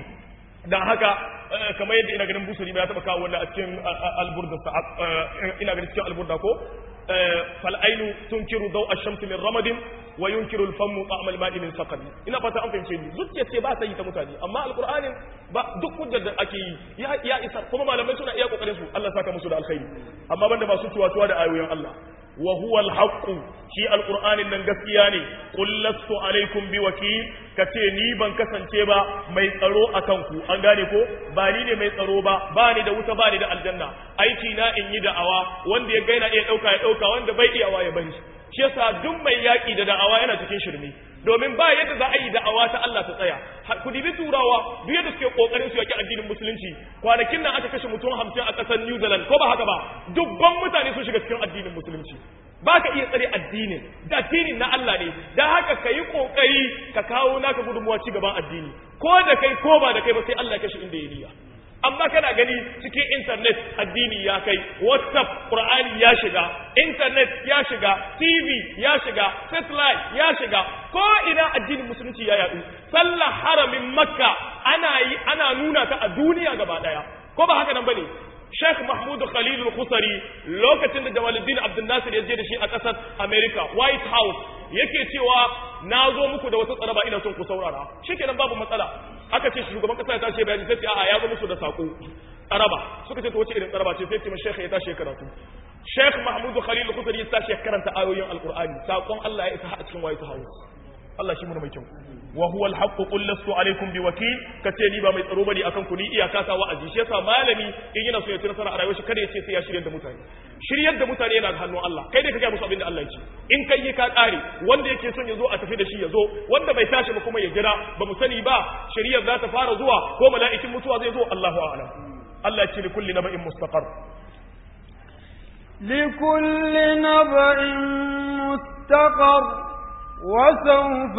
dan haka kamar yadda ina ganin busuri ya taba kawo wannan a cikin alburda ina ganin cikin alburda ko fal ainu tunkiru daw ash-shams min ramadin wa yunkiru al-famu ta'am al-ma'i min saqad ina fata an fahimce ni zuciya ce ba ta yi ta mutane amma alqur'anin ba duk hujjar da ake yi ya isa kuma malamai suna iya kokarin su Allah saka musu da alkhairi amma banda masu tuwa da ayoyin Allah wa huwa al-haqq shi alqur'anin nan gaskiya ne qul lastu alaikum biwakil kace ni ban kasance ba mai tsaro akan ku an gane ko ba ni ne mai tsaro ba ba ni da wuta ba ni da aljanna aiki na in yi da'awa wanda ya gaina iya dauka ya dauka wanda bai iyawa ya bari shi yasa duk mai yaki da da'awa yana cikin shirme domin ba yadda za a yi da'awa ta Allah ta tsaya ku dibi turawa duk yadda suke kokarin su yaki addinin musulunci kwanakin nan aka kashe mutum hamsin a ƙasar New Zealand ko ba haka ba dubban mutane sun shiga cikin addinin musulunci ba ka iya tsare addinin da addinin na Allah ne da haka ka yi kokari ka kawo naka gudunmuwa ci gaban addini ko da kai ko ba da kai ba sai Allah ya kashe inda ya niyya amma kana gani cikin internet addini ya kai whatsapp qur'ani ya shiga internet ya shiga tv ya shiga satellite ya shiga ko ina addinin musulunci ya yadu sallah haramin makka ana yi ana nuna ta a duniya gaba daya ko ba haka nan bane Sheikh Mahmud Khalil al-Khusari lokacin da Jamaluddin Abdul Nasir ya je da shi a ƙasar America White House yake cewa na zo muku da wata tsaraba ina son ku saurara shikenan babu matsala aka ce shugaban kasa ya tashi bayani sai ce a'a ya zo musu da sako tsaraba suka ce to wace irin tsaraba ce sai ce Sheikh ya tashi karatu Sheikh Mahmud Khalil al-Khusari ya tashi karanta ayoyin Al-Qur'ani sakon Allah ya isa a cikin White House Allah shi mun mai kyau wa huwa al-haqq qul lastu alaykum biwakil kace ni ba mai tsaro bane akan ku ni iyaka ta wa'azi shi yasa malami in yana so ya ci nasara a rayuwar shi kada ya ce sai ya shiryar da mutane shiryar da mutane yana da hannun Allah kai dai ka ga musu abin da Allah ya ce in kai yi ka kare wanda yake son ya zo a tafi da shi ya zo wanda bai tashi ba kuma ya jira ba mu sani ba shiryar za ta fara zuwa ko mala'ikin mutuwa zai zo Allahu a'lam Allah ya ce li kulli naba'in mustaqar لكل نبأ مستقر وسوف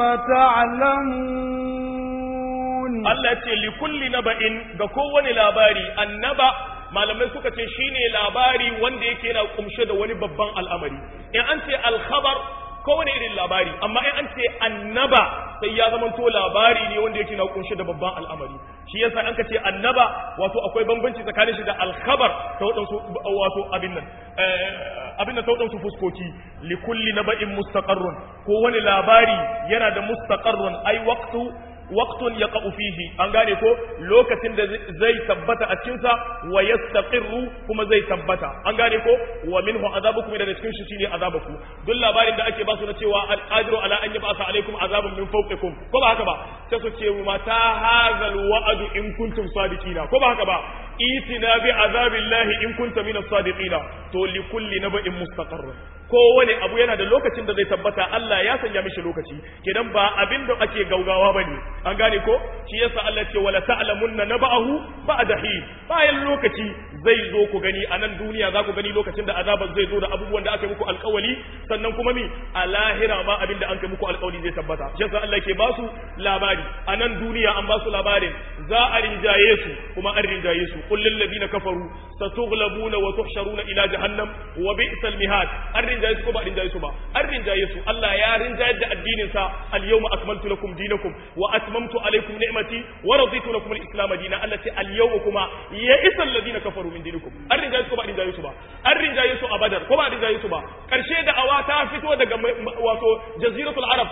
تعلمون Allah ya ce li kulli naba'in ga kowane labari annaba malamai suka ce shine labari wanda yake yana kumshe da wani babban al'amari in an ce al-khabar kowane irin labari amma in an ce annaba sai ya zama to labari ne wanda yake na kunshe da babban al'amari shi yasa an ka ce annaba wato akwai bambanci tsakanin shi da al-khabar ta wadansu wato abin nan abin da ta wadansu fuskoki li kulli naba'in mustaqarrun ko wani labari yana da mustaqarrun ai waqtu waqtun yaqa'u fihi an gane ko lokacin da zai tabbata a cikin sa wa yastaqirru kuma zai tabbata an gane ko wa minhu azabukum da cikin shi shine azabaku duk labarin da ake ba su na cewa al-qadiru ala an yab'atha alaikum azaban min fawqikum ko ba haka ba sai su ce mata hadha al-wa'd in kuntum sadiqina ko ba haka ba itina bi azabillahi in kunta min as-sadiqina to li kulli naba'in mustaqarr kowane abu yana da lokacin da zai tabbata Allah ya sanya mishi lokaci kenan ba abin da ake gaugawa bane an gane ko shi yasa Allah ce wala ta'lamunna naba'ahu ba'da hin bayan lokaci zai zo ku gani a nan duniya za ku gani lokacin da azabar zai zo da abubuwan da aka muku alkawali sannan kuma mi a lahira ma abin da an kai muku alkawali zai tabbata shi yasa Allah ke ba su labari a nan duniya an ba su labarin za a rinjaye su kuma an rinjaye su qul lil ladina kafaru satughlabuna wa tuhsharuna ila jahannam wa bi'sal mihad an rinjaye su ko ba rinjaye su ba an rinjaye su Allah ya rinjaye da addinin sa al yawma akmaltu lakum dinakum wa atmamtu alaykum ni'mati wa raditu lakum al islam dinan Allah ce al yawma kuma ya isa alladina kafaru min dinikum an rinjaye su ko ba rinjaye su ba an rinjaye su a badar ko ba rinjaye su ba karshe da awa ta fito daga wato jaziratul arab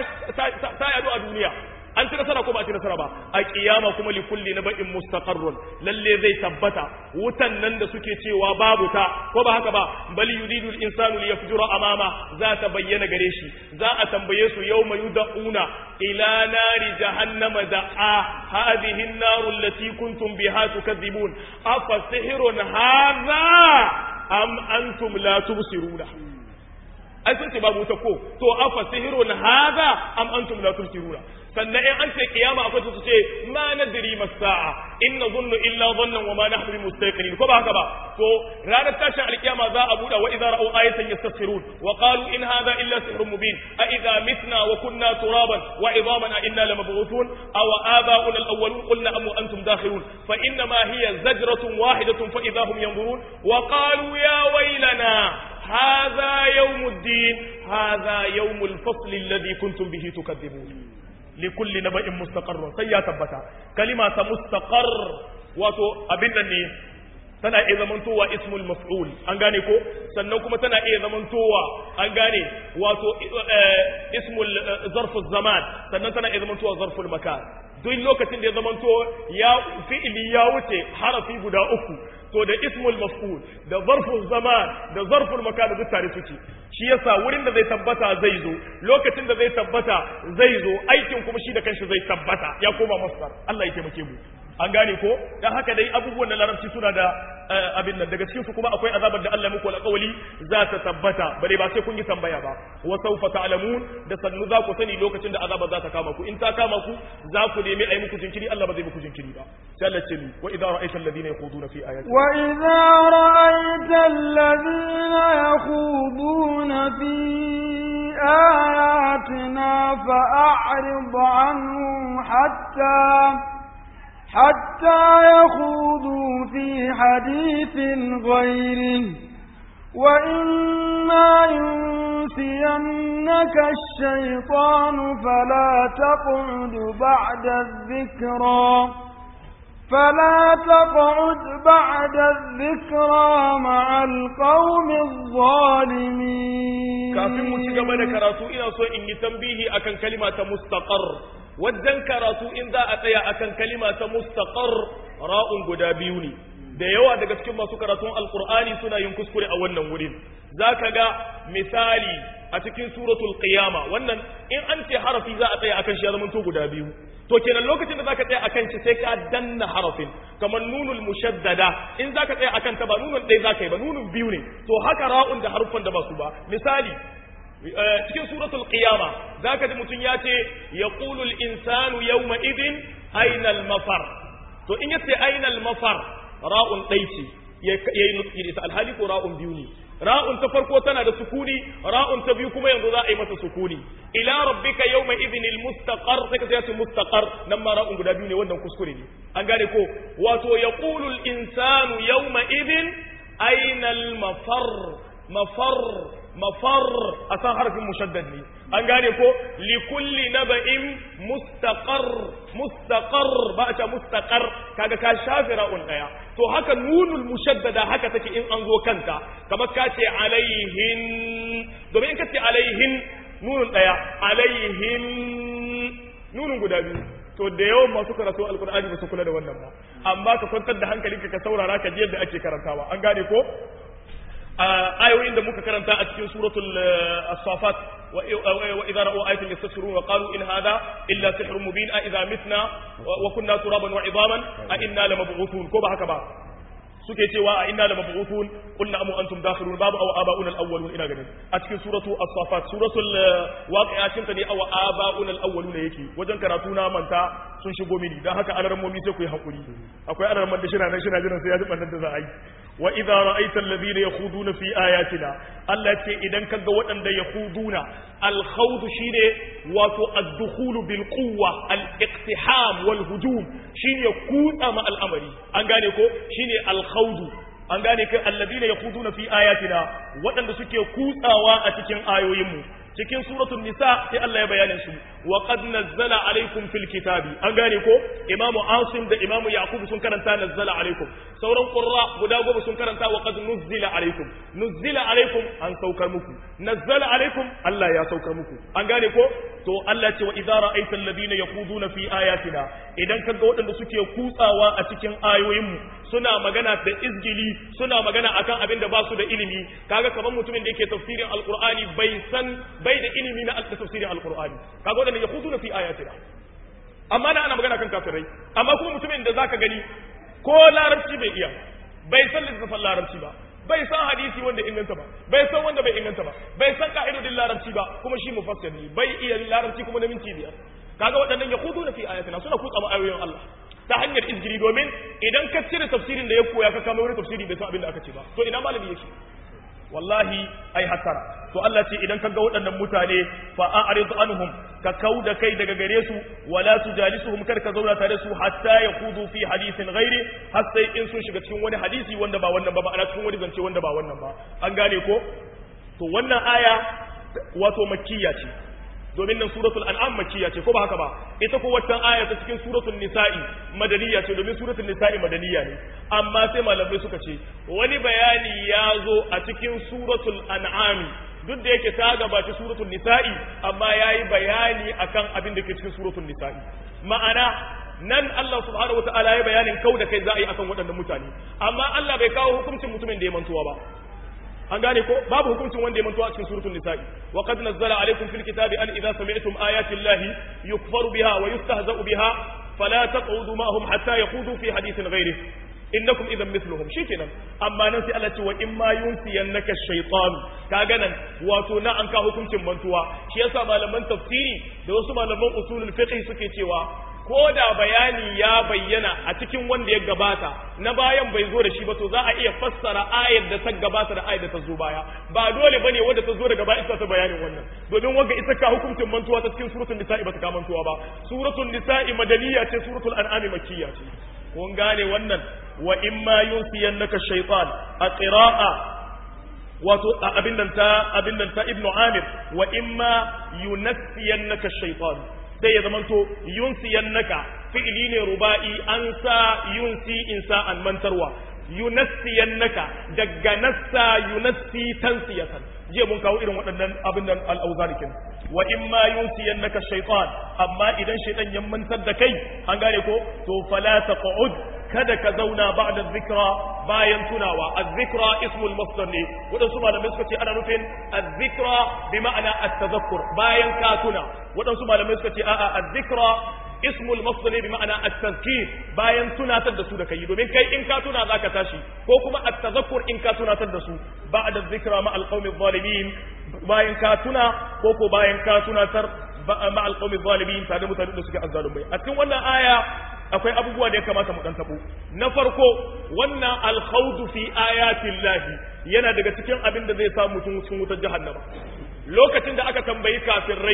ta ta yado a duniya an ci nasara ko ba a ci nasara ba a kiyama kuma li kulli naba'in mustaqarrun lalle zai tabbata wutan nan da suke cewa babu ta ko ba haka ba bal yuridu al-insanu li yafjura amama za ta bayyana gare shi za a tambaye su yawma yud'una ila nari jahannama da'a hadhihi an-nar allati kuntum biha tukadhibun afa sihrun hadha am antum la tubsiruna ai sun ce babu wuta ko to afa sihirun hadha am antum la tubsiruna sannan in an ce kiyama akwai su ce ma nadri masa'a in nazunnu illa dhannan wa ma nahnu mustaqinin ko ba haka ba to ranar tashin alkiyama za a buɗe wa idza ra'u ayatan yastasirun wa qalu in hadha illa sihrun mubin a idza mitna wa kunna turaban wa idhaman a inna lamab'uthun aw aba'una al-awwalun qulna am antum dakhilun fa inna ma hiya zajratun wahidatun fa idza hum yanzurun wa qalu ya waylana hadha yawmuddin hadha yawmul fasl alladhi kuntum bihi tukadzibun likulli naba'in mustaqarrun sai ya tabbata kalima ta mustaqar wato abin nan ne tana iya zamantowa ismul maf'ul an gane ko sannan kuma tana iya zamantowa an gane wato ismul zarful zaman sannan tana iya zamantowa zarful makan duk lokacin da ya zamanto ya fi'ili ya wuce harafi guda uku to da ismul maf'ul da zarful zaman da zarful makan duk tare suke shi yasa wurin da zai tabbata zai zo lokacin da zai tabbata zai zo aikin kuma shi da kanshi zai tabbata ya koma masdar Allah ya taimake mu an gane ko dan haka dai abubuwan na larabci suna da abin nan daga cikin su kuma akwai azabar da Allah muku alƙawali za ta tabbata bare ba sai kun yi tambaya ba wa sawfa ta'lamun da sannu za ku sani lokacin da azaba za ta kama ku in ta kama ku za ku nemi ayi muku jinkiri Allah ba zai muku jinkiri ba sai Allah ce ni wa idza ra'aita alladhina yakhuduna fi ayati wa idza ra'aita alladhina yakhuduna fi ayatina fa'rid anhum hatta حتى يخوضوا في حديث غيره وإما ينسينك الشيطان فلا تقعد بعد الذكرى فلا تقعد بعد الذكرى مع القوم الظالمين kafin mu ci gaba da karatu ina so in yi tambihi akan kalima ta mustaqar wajen karatu in za a tsaya akan kalima ta mustaqar ra'un guda biyu ne da yawa daga cikin masu karatun alqur'ani suna yin kuskure a wannan wurin zaka ga misali a cikin suratul qiyama wannan in an ce harafi za a tsaya akan shi ya zama to guda biyu to kenan lokacin da zaka tsaya akan shi sai ka danna harafin kamar nunul mushaddada in zaka tsaya akan ta ba nunun ɗaya zaka yi ba nunun biyu ne to haka ra'un da harufan da ba su ba misali cikin suratul qiyama zaka ji mutun ya ce yaqulu al insanu yawma idin aina al mafar to in yace aina al mafar ra'un dai ce yayi nutsi da alhali ko ra'un biyu ne ra'un ta farko tana da sukuni ra'un ta biyu kuma yanzu za a yi mata sukuni ila rabbika yawma idhin al mustaqar sai ka ce mustaqar nan ma ra'un guda biyu ne wannan kuskure ne an gane ko wato yaqulu al insanu yawma idhin aina al mafar mafar mafar a san harfin mushaddad ne an gane ko li kulli naba'in mustaqar mustaqar ba a ce mustaqar kaga ka shafi ra'un daya to haka nunul mushaddada haka take in an zo kanta kamar ka ce alaihin domin in ka ce alaihin nunun daya alaihin nunun guda biyu to da yawan masu karatu alkur'ani ba su kula da wannan ba amma ka kwantar da hankalinka ka saurara ka ji yadda ake karantawa an gane ko ayoyin da muka karanta a cikin suratul as-safat wa idza ra'u ayatin yastasirun wa qalu in hadha illa sihrun mubin a idza mitna wa kunna turaban wa idaman a inna lamab'uthun ko ba haka ba suke cewa a inna lamab'uthun qulna amu antum dakhilun babu aw aba'un al-awwalun ina ganin a cikin suratu as-safat suratul waqi'a cin ta ne aw aba'un al-awwalun yake wajen karatu na manta sun shigo mini dan haka alarmomi sai ku yi hakuri akwai alarman da shi na nan shi na jiran sai ya ji bannan da za a yi wa idza ra'aita alladhina yakhuduna fi ayatina Allah ce idan kaga waɗanda yakhuduna al-khawd shine wato ad-dukhul bil quwwa al-iqtiham wal hujum shine kutsa ma al'amari an gane ko shine al-khawd an gane kai alladhina yakhuduna fi ayatina waɗanda suke kutsawa a cikin ayoyinmu cikin suratul nisa sai Allah ya bayanin su wa qad nazzala alaikum fil kitabi an gane ko imamu asim da imamu yaqub sun karanta nazzala alaikum sauran qurra guda goma sun karanta wa qad nuzzila alaikum nuzzila alaikum an saukar muku nazzala alaikum Allah ya saukar muku an gane ko to Allah ce wa idza ra'aita alladhina yaquduna fi ayatina idan kaga waɗanda suke kutsawa a cikin ayoyinmu suna magana da izgili suna magana akan abin da ba su da ilimi kaga kamar mutumin da yake tafsirin alqur'ani bai san bai da ilimi na tafsirin alqur'ani kaga wadanda yakhuduna fi ayatina amma da ana magana kan kafirai amma kuma mutumin da zaka gani ko larabci bai iya bai san littafin larabci ba bai san hadisi wanda inganta ba bai san wanda bai inganta ba bai san ka'idodin larabci ba kuma shi mufassir ne bai iya larabci kuma na minti biyar kaga waɗannan yakhuduna fi ayatina suna kutsa ayoyin Allah ta hanyar izgiri domin idan ka cire tafsirin da ya koya ka kama wani tafsiri bai san abin da aka ce ba to ina malami yake wallahi ai hasara to Allah ce idan ka ga waɗannan mutane fa a'rid anhum ka kauda kai daga gare su wala tujalisuhum kar ka zauna tare su hatta yaqudu fi hadithin ghairi har sai in sun shiga cikin wani hadisi wanda ba wannan ba ana cikin wani zance wanda ba wannan ba an gane ko to wannan aya wato makkiya ce domin nan suratul an'am makkiya ce ko ba haka ba ita ko wannan aya ta cikin suratul nisa'i madaniya ce domin suratul nisa'i madaniya ne amma sai malamai suka ce wani bayani ya zo a cikin suratul an'am duk da yake ta gabaci suratul nisa'i amma yayi bayani akan abin da ke cikin suratul nisa'i ma'ana nan Allah subhanahu wataala ya bayanin kau da kai za a yi akan waɗannan mutane amma Allah bai kawo hukuncin mutumin da ya mantuwa ba an gane ko babu hukuncin wanda ya mantuwa a cikin suratul nisa'i wa qad nazzala alaykum fil kitabi an idza sami'tum ayati llahi yukfaru biha wa yustahza'u biha fala taq'udu ma'ahum hatta yaqudu fi hadithin ghayrih innakum idan mithluhum shikenan amma nan sai Allah ce wa in ma yunsiyannaka shaytan kaga nan wato na an ka hukuncin mantuwa shi yasa malaman tafsiri da wasu malaman usulul fiqh suke cewa ko da bayani ya bayyana a cikin wanda ya gabata na bayan bai zo da shi ba to za a iya fassara ayar da ta gabata da ayar da ta zo baya ba dole bane wanda ta zo daga baya ita ta bayanin wannan domin wanda ita ka hukuncin mantuwa ta cikin suratul nisa'i ba ta ka mantuwa ba suratul nisa'i madaniya ce suratul an'ami makkiya ce kun gane wannan wa imma yunsiyannaka shaytan a qira'a wato abin nan ta abin nan ta ibnu amir wa imma yunassiyannaka shaytan sai ya zamanto yunsiyannaka fi'ili ne ruba'i an sa yunsi insa an mantarwa yunassiyannaka daga nassa yunassi tansiyatan jiya mun kawo irin waɗannan abin nan al'auzarikin wa in ma yunsiyannaka shaytan amma idan shaytan ya mantar da kai an gane ko to fala taq'ud kada ka zauna ba'da dhikra bayan tunawa az-zikra ismul masdar ne wadansu malamai suka ce ana nufin az-zikra bi ma'ana at-tadhakkur bayan ka tuna wadansu malamai suka ce a'a az-zikra ismul masdar bi ma'ana at-tazkir bayan tunatar da su da kai domin kai in ka tuna zaka tashi ko kuma at-tadhakkur in ka tunatar da su ba'da dhikra ma al-qaumi adh-dhalimin bayan ka tuna ko ko bayan ka tunatar ma al-qaumi adh-dhalimin tare da mutanen da suke azzalumai a cikin wannan aya akwai abubuwa da ya kamata mu dan tabo na farko wannan al-khawd fi ayatin lahi yana daga cikin abin da zai sa mutum cikin wutar jahannama lokacin da aka tambayi kafirai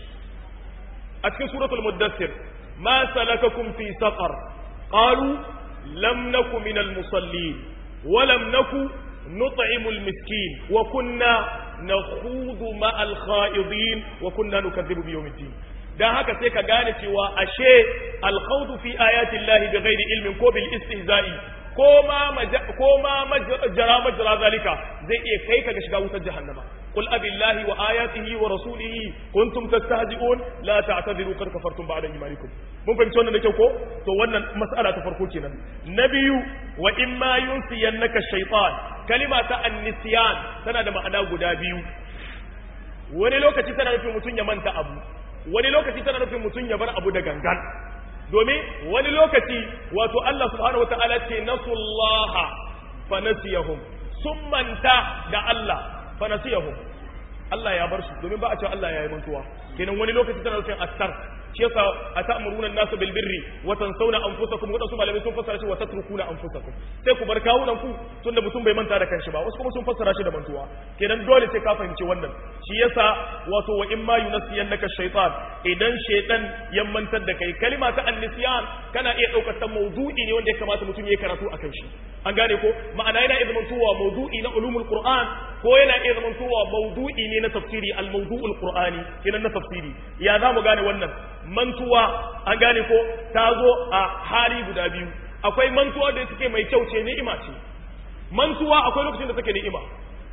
a cikin suratul muddassir ma salakakum fi saqar qalu lam naku minal musallin wa lam naku nut'imu al-miskin wa kunna nakhudu ma'al kha'idin wa kunna nukaththibu bi yawmiddin dan haka sai ka gane cewa ashe al-khawdu fi ayati llahi bighairi ilmin ko bil istihza'i ko ma ko ma majra majra zalika zai iya kai ka ga shiga wutar jahannama قل أبي الله وآياته ورسوله كنتم تستهزئون لا تعتذروا قد كفرتم بعد إيمانكم mun fahimci wannan da kyau ko to wannan mas'ala ta farko kenan na biyu wa in ma yunsiyannaka shaytan kalima ta annisyan tana da ma'ana guda biyu wani lokaci tana nufin mutum ya manta abu wani lokaci tana nufin mutum ya bar abu da gangan domin wani lokaci wato Allah subhanahu wataala ce nasullaha fa nasiyahum sun manta da Allah fanasiyahum Allah ya bar su domin ba a cewa Allah ya yi mantuwa kenan wani lokaci tana nufin attar shi yasa atamuruna an-nasu bil birri wa tansawna anfusakum wadansu malamai sun fassara shi wa tatrukuna anfusakum sai ku bar kawunan ku tunda mutum bai manta da kanshi ba wasu kuma sun fassara shi da mantuwa kenan dole sai ka fahimci wannan shi yasa wato wa imma yunasiyannaka shaytan idan shaytan ya mantar da kai kalima ta annisyan kana iya daukar ta mawdu'i ne wanda ya kamata mutum ya karatu akan shi an gane ko ma'ana yana iya zamantowa mawdu'i na ulumul qur'an ko yana iya zamantowa mawdu'i ne na tafsiri al-mawdu'ul qur'ani kenan na tafsiri ya za mu gane wannan mantuwa an gane ko ta zo a hali guda biyu akwai mantuwa da suke mai kyau ce ni'ima ce mantuwa akwai lokacin da take ni'ima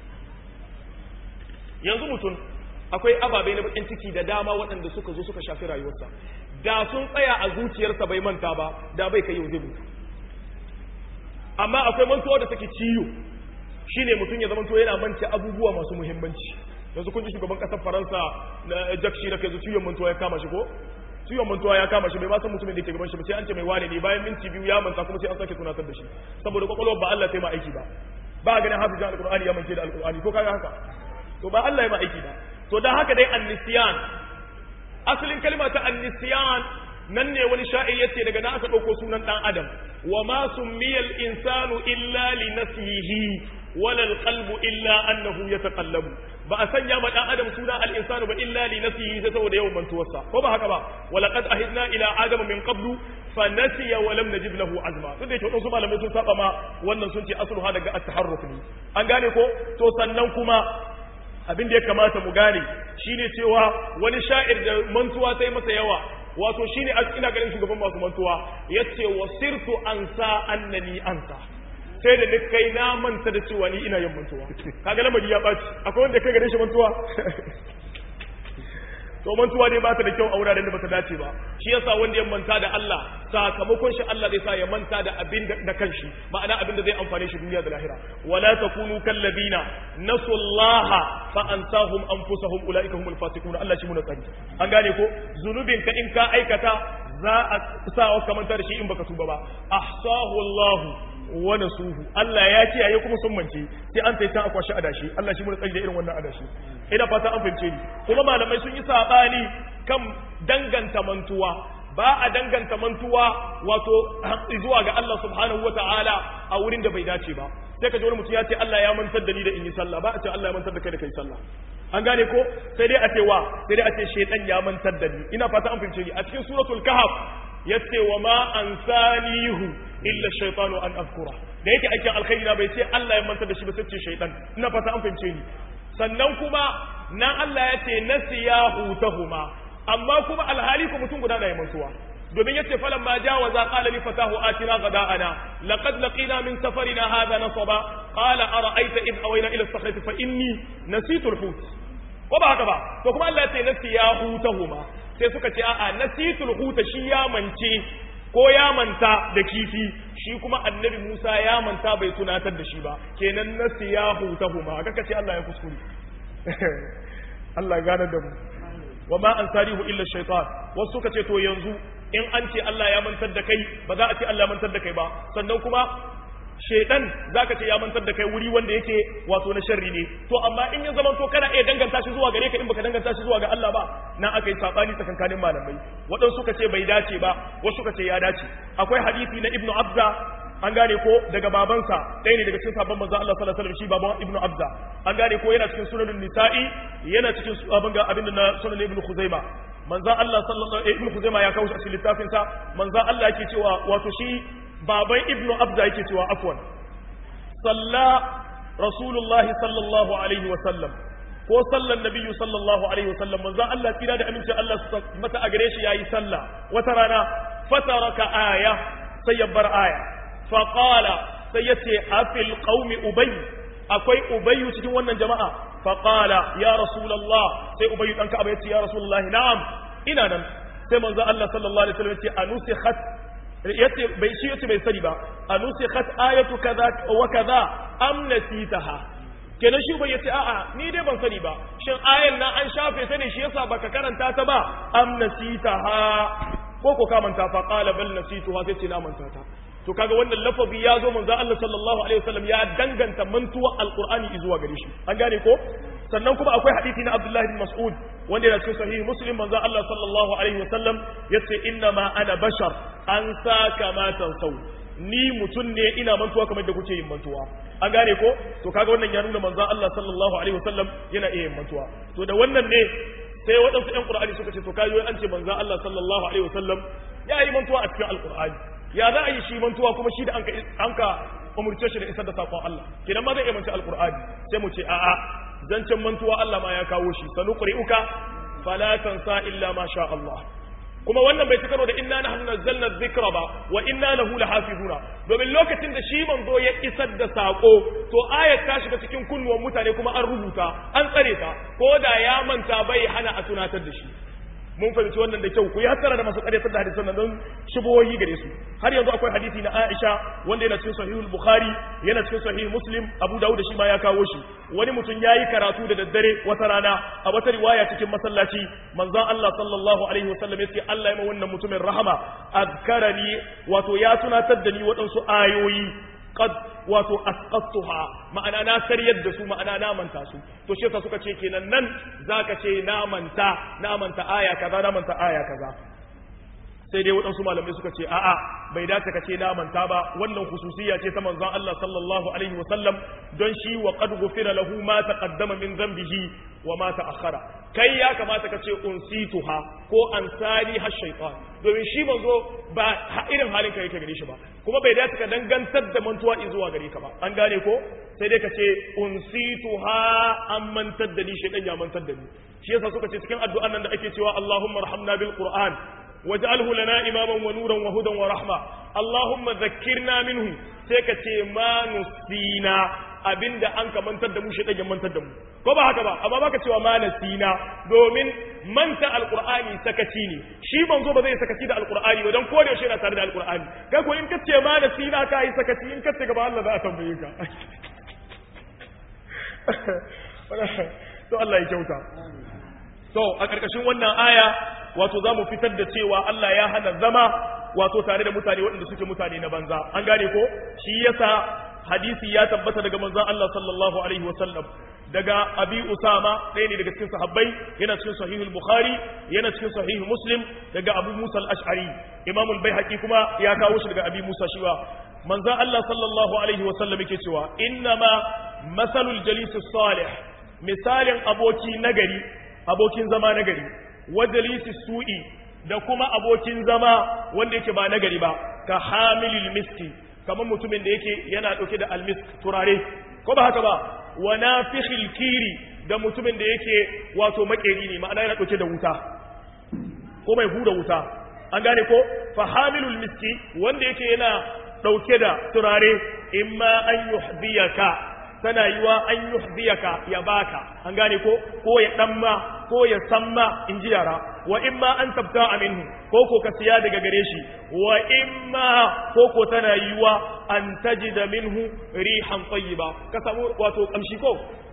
yanzu mutum akwai ababai na bakin ciki da dama waɗanda suka zo suka shafi rayuwarsa da sun tsaya a zuciyarsa bai manta ba da bai kai yau zai mutu amma akwai mantuwa da take ciyo shine mutum ya zamanto yana manta abubuwa masu muhimmanci yanzu kun ji shugaban kasar faransa na jack shirak yanzu ciwon mantuwa ya kama shi ko ciwon mantuwa ya kama shi bai ma san mutumin da ke gaban shi ba sai an ce mai wane ne bayan minti biyu ya manta kuma sai an sake tunatar da shi saboda kwakwalwar ba Allah sai ma aiki ba ba ganin hafizan alqur'ani ya mance da alqur'ani ko kaga haka to ba Allah ya ma aiki ba to dan haka dai annisiyan asalin kalma ta annisiyan nan ne wani sha'ir yace daga na aka ɗauko sunan ɗan adam wa ma summiyal insanu illa li nasihi wala alqalbu illa annahu yataqallabu ba a sanya ma dan adam suna al insanu ba illa li nasihi sai saboda yawan mantuwarsa ko ba haka ba wala qad ahidna ila adama min qablu fa nasiya wa lam najid lahu azma duk da yake wasu malamai sun saba ma wannan sun ce aslu ha daga at-taharruf ne an gane ko to sannan kuma abin da ya kamata mu gane shine cewa wani sha'ir da mantuwa sai masa yawa wato shine ina ganin shugaban masu mantuwa yace wasirtu ansa annani ansa sai da ni kai na manta da cewa ni ina yin mantuwa kaga lamari ya baci akwai wanda kai gare shi mantuwa to mantuwa dai ba ta da kyau a wuraren da ba ta dace ba shi yasa wanda ya manta da Allah sakamakon shi Allah zai sa ya manta da abin da kanshi ma'ana abin da zai amfane shi duniya da lahira wala takunu kallabina nasullaha fa ansahum anfusahum ulaika humul fasiqun Allah shi muna tsari an gane ko zunubin ka in ka aikata za a sa ka manta da shi in baka tuba ba ahsahu Allah wa nasuhu Allah ya kiyaye kuma sun mance sai an sai can akwashi adashi Allah shi muna tsari da irin wannan adashi ina fata an fahimce ni kuma malamai sun yi sabani kan danganta mantuwa ba a danganta mantuwa wato zuwa ga Allah subhanahu wa ta'ala a wurin da bai dace ba sai ka ji wani mutum ya ce Allah ya mantar da ni da in yi sallah ba a ce Allah ya mantar da kai da kai sallah an gane ko sai dai a ce wa sai dai a ce shaytan ya mantar da ni ina fata an fahimce ni a cikin suratul kahf yace wa ma ansanihu illa shaytanu an afkura da yake aikin alkhairi na bai ce Allah ya mantar da shi ba sai ce shaytan ina fata an fahimce ni sannan kuma nan Allah ya ce nasiyahu tahuma amma kuma alhali ko mutum guda na yi mantuwa domin yace falan ma jawaza qala li fatahu atina ghada'ana laqad laqina min safarina hadha nasaba qala ara'aita id awayna ila as-sakhrati fa inni nasitu al-hut ko ba haka ba to kuma Allah ya ce nasiyahu tahuma sai suka ce a'a nasitu al-hut shi ya mance ko ya manta da kifi shi kuma annabi Musa ya manta bai tunatar da shi ba kenan nasiyahu tahuma kaka ce Allah ya kuskure Allah gane da mu wa ma ansarihu illa shaytan wasu suka ce to yanzu in an ce Allah ya mantar da kai ba za a ce Allah ya mantar da kai ba sannan kuma shaytan zaka ce ya mantar da kai wuri wanda yake wato na sharri ne to amma in ya zama to kana iya danganta shi zuwa gare ka in baka danganta shi zuwa ga Allah ba nan aka yi sabani tsakankanin malamai waɗansu suka ce bai dace ba wasu suka ce ya dace akwai hadisi na ibnu abza an gane ko daga babansa ɗaya ne daga cikin sabon manzo Allah sallallahu alaihi wasallam shi baban ibnu abza an gane ko yana cikin sunanin nisa'i yana cikin abin ga abin da na sunan ibnu khuzaima manzo Allah sallallahu alaihi ibnu khuzaima ya kawo shi a cikin littafin sa manzo Allah yake cewa wato shi baban ibnu abza yake cewa afwan salla rasulullahi sallallahu alaihi wasallam ko sallan nabiyyu sallallahu alaihi wasallam manzo Allah kira da aminci Allah su mata a gare shi yayi sallah wata rana fataraka aya sai ya bar aya faƙala sai ya ce afil ƙaumi ubai akwai ubayu cikin wannan jama'a faƙala ya rasulallah sai ubayu ɗan ka'aba ya ce ya rasulallah na'am ina nan sai manzo Allah sallallahu alaihi wasallam ya ce anusikhat yace bai shi yace bai sani ba anusikhat ayatu kaza wa kaza am nasitaha kenan shi bai yace a'a ni dai ban sani ba shin ayan nan an shafe ta ne shi yasa baka karanta ta ba am nasitaha ko ko ka manta fa qala bal nasituha sai ce na manta ta to kaga wannan lafazi ya zo manzo Allah sallallahu alaihi wasallam ya danganta mantuwa alqur'ani zuwa gare shi an gane ko sannan kuma akwai hadisi na Abdullah bin Mas'ud wanda yana cikin sahih Muslim manzo Allah sallallahu alaihi wasallam yace inna ma ana bashar an saka ma tansau ni mutun ne ina mantuwa kamar da kuke yin mantuwa an gane ko to kaga wannan ya nuna manzo Allah sallallahu alaihi wasallam yana iya yin mantuwa to da wannan ne sai waɗansu ƴan Qur'ani suka ce to kayo an ce manzo Allah sallallahu alaihi wasallam ya yi mantuwa a cikin alqur'ani ya za a yi shi mantuwa kuma shi da an ka umurce shi da isar da sakon Allah kenan ma zai iya manci alqur'ani sai mu ce a'a zancen mantuwa Allah ma ya kawo shi sanu qur'uka fala tansa illa ma sha Allah kuma wannan bai tukaro da inna nahnu nazzalna dhikra ba wa inna lahu lahafizuna domin lokacin da shi manzo ya isar da sako to ayat ta shiga cikin kunnuwan mutane kuma an rubuta an tsare ta ko da ya manta bai hana a tunatar da shi mun fahimci wannan da kyau ku yi hattara da masu ƙaryatar da hadisan nan don shubuhoyi gare su har yanzu akwai hadisi na Aisha wanda yana cikin sahihul Bukhari yana cikin sahih Muslim Abu Dawud shi ma ya kawo shi wani mutum yayi karatu da daddare wata rana a wata riwaya cikin masallaci manzon Allah sallallahu alaihi wasallam yace Allah ya ma wannan mutumin rahama azkarani wato ya tunatar da ni waɗansu ayoyi qad wato asqattuha ma'ana na karyar da su ma'ana na manta su to shi yasa suka ce kenan nan zaka ce na manta na manta aya kaza na manta aya kaza sai dai waɗansu malamai suka ce a'a bai dace ka ce na manta ba wannan hususiyya ce ta manzon Allah sallallahu alaihi wa sallam don shi wa qad ghufira lahu ma taqaddama min dhanbihi wa ma ta'akhkhara kai ya kamata ka ce unsituha ko ansani har shaytan domin shi manzo ba irin halin ka yake gare shi ba kuma bai dace ka dangantar da mantuwa zuwa gare ka ba an gane ko sai dai ka ce unsituha an mantar da ni shaytan ya mantar da ni shi yasa suka ce cikin addu'an nan da ake cewa Allahumma arhamna bil Qur'an واجعله لنا إماما ونورا وهدى ورحمة اللهم ذكرنا منه سيكتي ما نسينا abinda an ka mantar da mu shi ɗage mantar da mu ko ba haka ba amma baka cewa ma nasina domin manta alqur'ani sakaci ne shi manzo ba zai sakaci da alqur'ani ba don ko da yaushe yana tare da alqur'ani kai ko in ka ce ma nasina ka yi sakaci in ka ce gaba Allah za a tambaye ka to Allah ya kyauta to a ƙarƙashin wannan aya wato za mu fitar da cewa Allah ya hana zama wato tare da mutane waɗanda suke mutane na banza an gane ko shi yasa hadisi ya tabbata daga manzon Allah sallallahu alaihi wasallam daga abi usama ɗaya ne daga cikin sahabbai yana cikin sahihul bukhari yana cikin sahih muslim daga abu musa al-ash'ari imam al-baihaqi kuma ya kawo shi daga abi musa shiwa manzon Allah sallallahu alaihi wasallam yake cewa innama masalul jalis salih misalin aboki nagari abokin zama nagari wajalisi su'i da kuma abokin zama wanda yake ba nagari ba ka hamilil miski kamar mutumin da yake yana dauke da almisk turare ko ba haka ba wa nafikhil kiri da mutumin da yake wato makeri ne ma'ana yana dauke da wuta ko mai hura wuta an gane ko fa hamilul miski wanda yake yana dauke da turare imma an yuhdiyaka tana yiwa an yuhdiyaka ya baka an gane ko ko ya damma ko ya samma in ji yara wa imma an tabta minhu ko ko ka siya daga gare shi wa imma ko ko tana yiwa an tajida minhu rihan tayyiba ka samu wato kamshi ko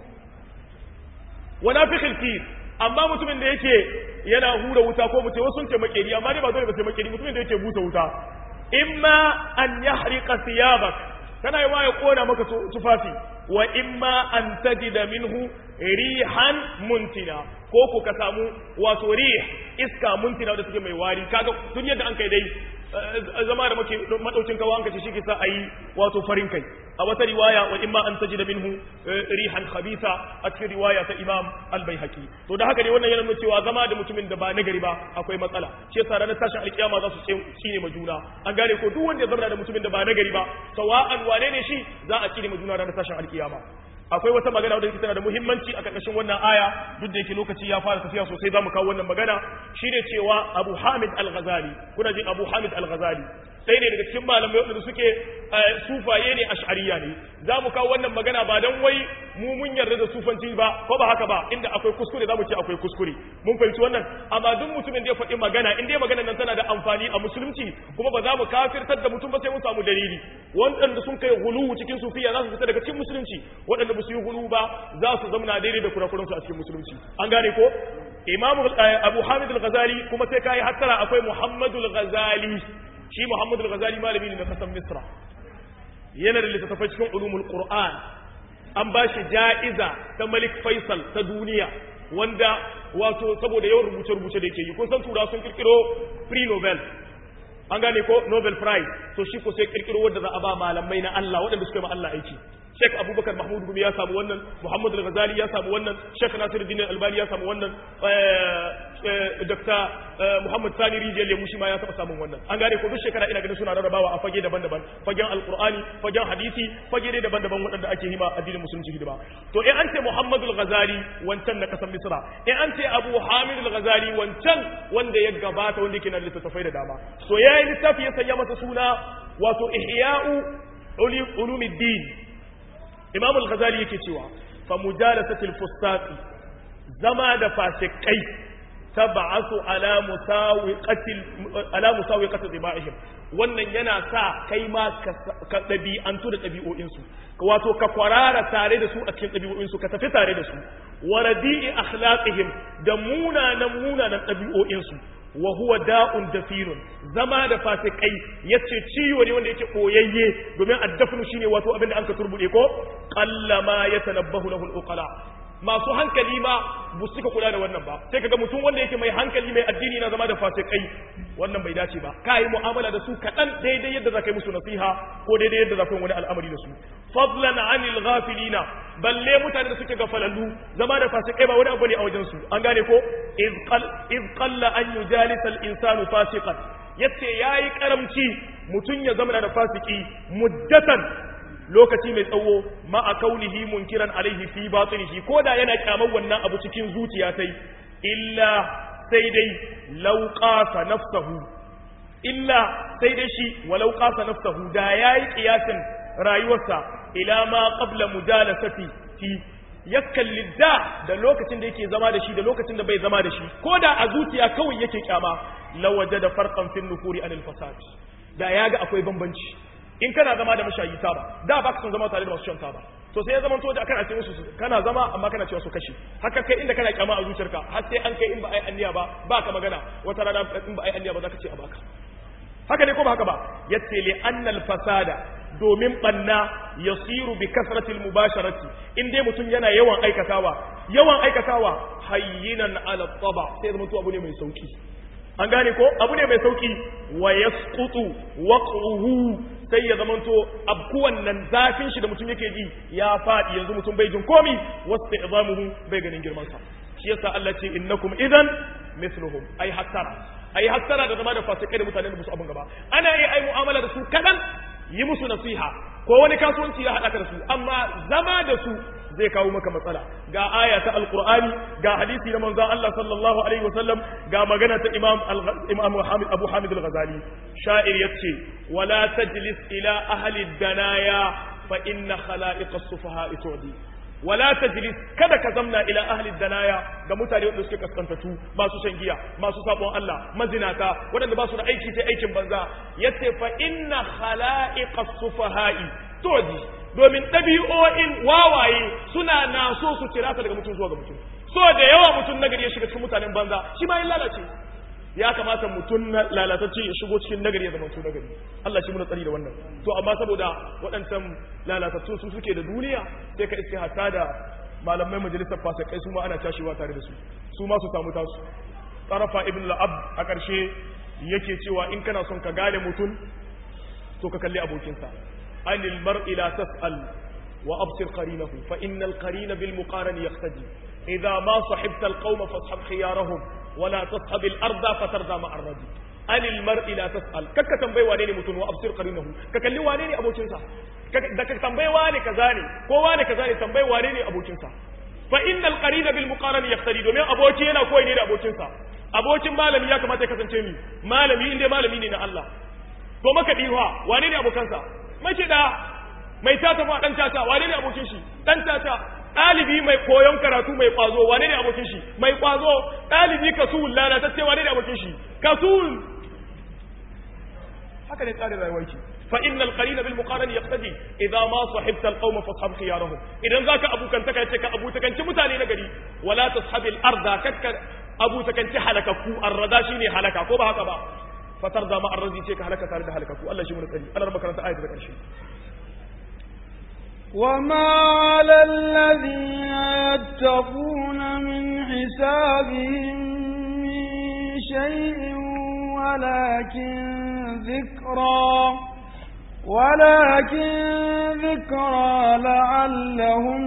wa nafikhil kir amma mutumin da yake yana hura wuta ko mutum wasu sun ce makeri amma dai ba dole ba sai makeri mutumin da yake busa wuta imma an yahriqa thiyabak tana yi ya kona maka tufafi wa imma an tajida minhu rihan muntina ko ku ka samu wato rih iska muntina da suke mai wari kaga tun yadda an kai dai zama da muke madaukin kawo an kace shi ke sa ayi wato farin kai a wata riwaya wa imma an tajida minhu rihan khabitha a cikin riwaya ta Imam Al-Baihaqi to da haka ne wannan yana nuna cewa zama da mutumin da ba nagari ba akwai matsala shi yasa ranar tashin alkiyama za su tsine ma juna an gane ko duk wanda ya zama da mutumin da ba nagari ba sawa'an wane ne shi za a tsine ma juna ranar tashin alkiyama akwai wata magana wadda tana da muhimmanci a ƙarƙashin wannan aya duk da yake lokaci ya fara tafiya sosai za mu kawo wannan magana shine cewa Abu Hamid Al-Ghazali kuna jin Abu Hamid Al-Ghazali ɗaya ne daga cikin malamai waɗanda suke sufaye ne ash'ariya ne za mu kawo wannan magana ba don wai mu mun yarda da sufanci ba ko ba haka ba inda akwai kuskure za mu ce akwai kuskure mun fahimci wannan amma duk mutumin da ya faɗi magana in dai magana nan tana da amfani a musulunci kuma ba za mu kafirtar da mutum ba sai mun samu dalili waɗanda sun kai hulu cikin sufiya za su fita daga cikin musulunci waɗanda ba su yi hulu ba za su zamana daidai da kurakuransu a cikin musulunci an gane ko imamu abu hamid al-ghazali kuma sai kai hattara akwai muhammadu al-ghazali shi Muhammadu al-Ghazali malami ne na kasan Misra yana da littattafai cikin ulumul Qur'an an ba shi ja'iza ta Malik Faisal ta duniya wanda wato saboda yawan rubuce-rubuce da yake yi kun san tura sun kirkiro free Nobel an gane ko Nobel Prize to shi ko sai kirkiro wanda za a ba malamai na Allah waɗanda suka yi ma Allah aiki Sheikh Abubakar Mahmud Gumi ya samu wannan Muhammad Al-Ghazali ya samu wannan Sheikh Nasiruddin Al-Albani ya samu wannan Dr. Muhammad Sani Rijiyar Lemu shi ma ya taɓa samun wannan an gane ko duk shekara ina ganin suna rarrabawa a fage daban-daban fagen Al-Qur'ani fagen hadisi fage dai daban-daban waɗanda ake hima addinin musulunci hidima to in an ce Muhammad Al-Ghazali wancan na kasan Misra in an ce Abu Hamid Al-Ghazali wancan wanda ya gabata wanda yake na littattafai da dama so yayi littafi ya sanya masa suna wato Ihya'u Ulumuddin imam al-ghazali yake cewa fa mujalasatil fustaqi zama da fasikai tab'asu ala musawiqatil ala musawiqati dhibaihim wannan yana sa kai ma ka dabi'antu da dabi'o'in su wato ka kwarara tare da su a cikin dabi'o'in su ka tafi tare da su wa radi'i akhlaqihim da munanan munanan dabi'o'in su wa huwa da'un dafirun zama da fasikai yace ciwo ne wanda yake koyayye domin addafnu shine wato abin da an ka turbude ko qallama yatanabbahu lahu al-uqala masu hankali ma bu suka kula da wannan ba sai kaga mutum wanda yake mai hankali mai addini na zama da fasikai wannan bai dace ba ka yi mu'amala da su kaɗan daidai yadda za ka yi musu nasiha ko daidai yadda za ka yi wani al'amari da su fadlan anil ghafilina balle mutane da suke gafalallu zama da fasikai ba wani abu ne a wajen su an gane ko iz qalla an yujalisa al insanu fasiqan yace yayi karamci mutum ya zama da fasiki muddatan lokaci mai tsawo ma a kaunihi munkiran alaihi fi batinihi ko da yana kyamar wannan abu cikin zuciya sai illa sai dai lauƙasa nafsahu illa sai dai shi wa lauƙasa nafsahu da yayi kiyasin rayuwarsa ila ma qabla mujalasati fi ya kalli da da lokacin da yake zama da shi da lokacin da bai zama da shi ko da a zuciya kawai yake kyama lawaje da farqan fin nufuri anil fasad da ya ga akwai bambanci in kana zama da mashayi taba da ba ka son zama tare da masu shan taba to sai ya zama to da kana ce musu kana zama amma kana cewa su kashe haka kai inda kana kyama a zuciyarka har sai an kai in ba ai anniya ba ba ka magana wata rana in ba ai anniya ba za ka ce a baka haka ne ko ba haka ba yace li annal fasada domin banna yasiru bi kasratil mubasharati in dai mutum yana yawan aikatawa yawan aikatawa hayyinan ala taba sai zama to abu ne mai sauki an gane ko abu ne mai sauki wa yasqutu waqruhu sai ya zamanto abkuwan nan zafin shi da mutum yake ji ya faɗi yanzu mutum bai jin komi wasu izamuhu bai ganin girman sa shi yasa Allah ce innakum idan mithluhum ai hattara ai hattara da zama da fasikai da mutanen da musu abun gaba ana yi ai mu'amala da su kadan yi musu nasiha ko wani kasuwanci ya haɗa ka da su amma zama da su zai kawo maka matsala ga aya ta alqur'ani ga hadisi na manzon Allah sallallahu alaihi wasallam ga magana ta imam imam Muhammad Abu Hamid al-Ghazali sha'ir yace wala tajlis ila ahli danaya fa inna khala'iq as-sufaha tu'di wala tajlis kada ka zamna ila ahli danaya ga mutane wanda suke kaskantatu masu shan giya masu sabon Allah mazinata waɗanda ba su da aiki sai aikin banza yace fa inna khala'iq as-sufaha tu'di domin ɗabi'o'in wawaye suna na so su kira ta daga mutum zuwa ga mutum so da yawa mutum nagari ya shiga cikin mutanen banza shi ma yin lalace ya kamata mutum lalatacce ya shigo cikin nagari ya zama mutum nagari Allah shi muna tsari da wannan to amma saboda waɗancan lalatattun su suke da duniya sai ka iske hatta da malamai majalisar fasikai su ma ana cashewa tare da su su ma su samu tasu tsarafa ibn la'ab a ƙarshe yake cewa in kana son ka gane mutum to ka kalli abokinsa عن المرء لا تسأل وأبصر قرينه فإن القرين بالمقارن يقتدي إذا ما صحبت القوم فاصحب خيارهم ولا تصحب الأرض فترضى مع الرجل عن المرء لا تسأل كك تنبي وانيني متن وأبصر قرينه ككلي وانيني أبو كنسا كك تنبي واني كذاني كو واني كذاني تنبي وانيني أبو كنسا فإن القرين بالمقارن يقتدي دومين أبو كينا كوي نيني أبو كنسا abokin malami ya kamata ya kasance ni malami inda malami ne na Allah to maka diwa wane ne abokansa makiɗa mai tata ma ɗan tata wane ne abokin shi ɗan tata ɗalibi mai koyon karatu mai ƙwazo wane ne abokin shi mai ƙwazo ɗalibi kasul lalatacce wane ne abokin shi kasul haka ne tsarin rayuwar ki fa innal qarina bil muqarani yaqtadi idza ma sahibta al qawma fashab khiyarahum idan zaka abukantaka yace ka abutakanci mutane na gari wala tashabil arda kakka abutakanci halakakku arrada shine halaka ko ba haka ba fatar da ma'ar razi ce ka halaka tare da halakaku Allah shi mun tsari Allah raba karanta ayat da karshe وما على الذين يتقون من حسابهم من شيء ولكن ذكرى ولكن ذكرى لعلهم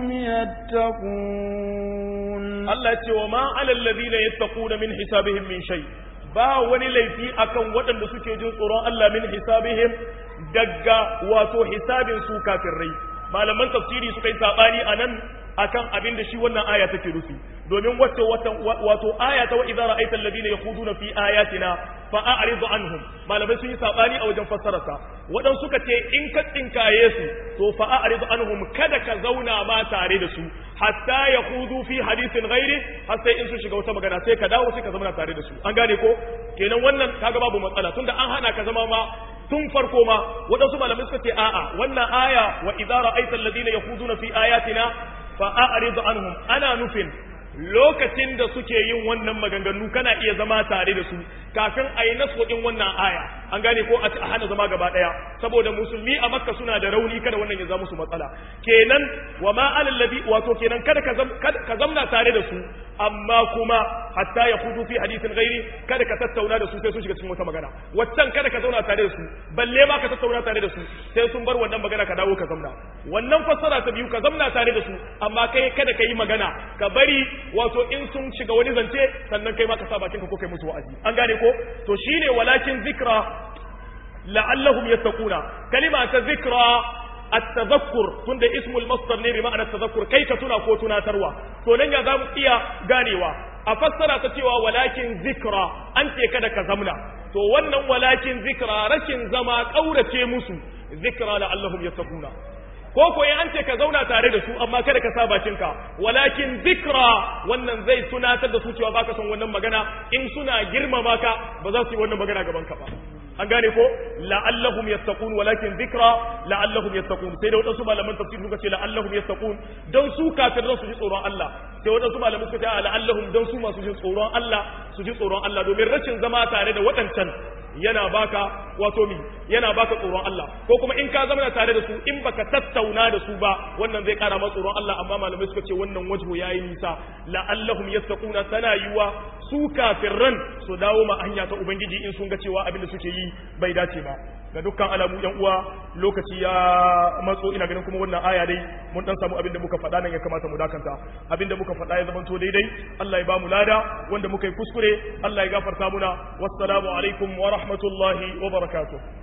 يتقون الله يقول وما على الذين يتقون من حسابهم من شيء ba wani laifi akan waɗanda suke jin tsoron Allah min hisabihim daga wato hisabin su kafirai malaman tafsiri suka yi sabani anan akan abin da shi wannan aya take rufi domin wato wato aya ta wa idza ra'aita alladhina yakhuduna fi ayatina fa a'rid anhum malamai sun yi sabani a wajen fassararsa wadan suka ce in ka tsinkaye su to fa a'rid anhum kada ka zauna ma tare da su hatta yakhudu fi hadithin ghairi har sai in su shiga wata magana sai ka dawo sai ka zama tare da su an gane ko kenan wannan kaga babu matsala tunda an hana ka zama ma tun farko ma waɗansu malamai suka ce a'a wannan aya wa idza ra'aita alladhina yakhuduna fi ayatina fa a'rid anhum ana nufin lokacin da suke yin wannan maganganu kana iya zama tare da su kafin a yi naso din wannan aya an gane ko a hana zama gaba daya saboda musulmi a makka suna da rauni kada wannan ya zama musu matsala kenan wa ma alal ladhi wato kenan kada ka zamna tare da su amma kuma hatta ya hudu fi hadisin gairi kada ka tattauna da su sai sun shiga cikin wata magana waccan kada ka zauna tare da su balle ma ka tattauna tare da su sai sun bar wannan magana ka dawo ka zamna wannan fassara ta biyu ka zamna tare da su amma kai kada ka yi magana ka bari wato in sun shiga wani zance sannan kai ma ka sa bakinka ko kai musu wa'azi an gane ko to shine walakin zikra la'allahum yattaquna kalima ta zikra التذكر تند اسم المصدر ne bi ma'anar tazakkur kai ka tuna ko tunatarwa to nan ya zamu iya ganewa a fassara ta cewa walakin zikra an ce kada ka zamna to wannan walakin zikra rashin zama kaurace musu zikra la'allahum yattaquna ko ko an ce ka zauna tare da su amma kada ka sa bakinka walakin zikra wannan zai tunatar da su cewa baka son wannan magana in suna girmama ka ba za su yi wannan magana gaban ka ba an gane ko la'allahum yattaqun walakin dhikra la'allahum yattaqun sai da wadansu malaman tafsir suka ce la'allahum yattaqun dan su kafirai su ji tsoron Allah sai wadansu malaman suka ce la'allahum dan su masu jin tsoron Allah su ji tsoron Allah domin rashin zama tare da wadancan yana baka wato mi yana baka tsoron Allah ko kuma in ka zama tare da su in baka tattauna da su ba wannan zai kara maka tsoron Allah amma malamai suka ce wannan wajhu yayi nisa la'allahum yattaquna tana yiwa su kafirran su dawo ma hanya ta ubangiji in sun ga cewa abin da suke yi bai dace ba ga dukkan alamu yan uwa lokaci ya matso ina ganin kuma wannan aya dai mun dan samu abin da muka faɗa nan ya kamata mu dakanta abin da muka faɗa ya zamanto daidai Allah ya ba mu lada wanda muka yi kuskure Allah ya gafarta muna wassalamu alaikum wa rahmatullahi wa barakatuh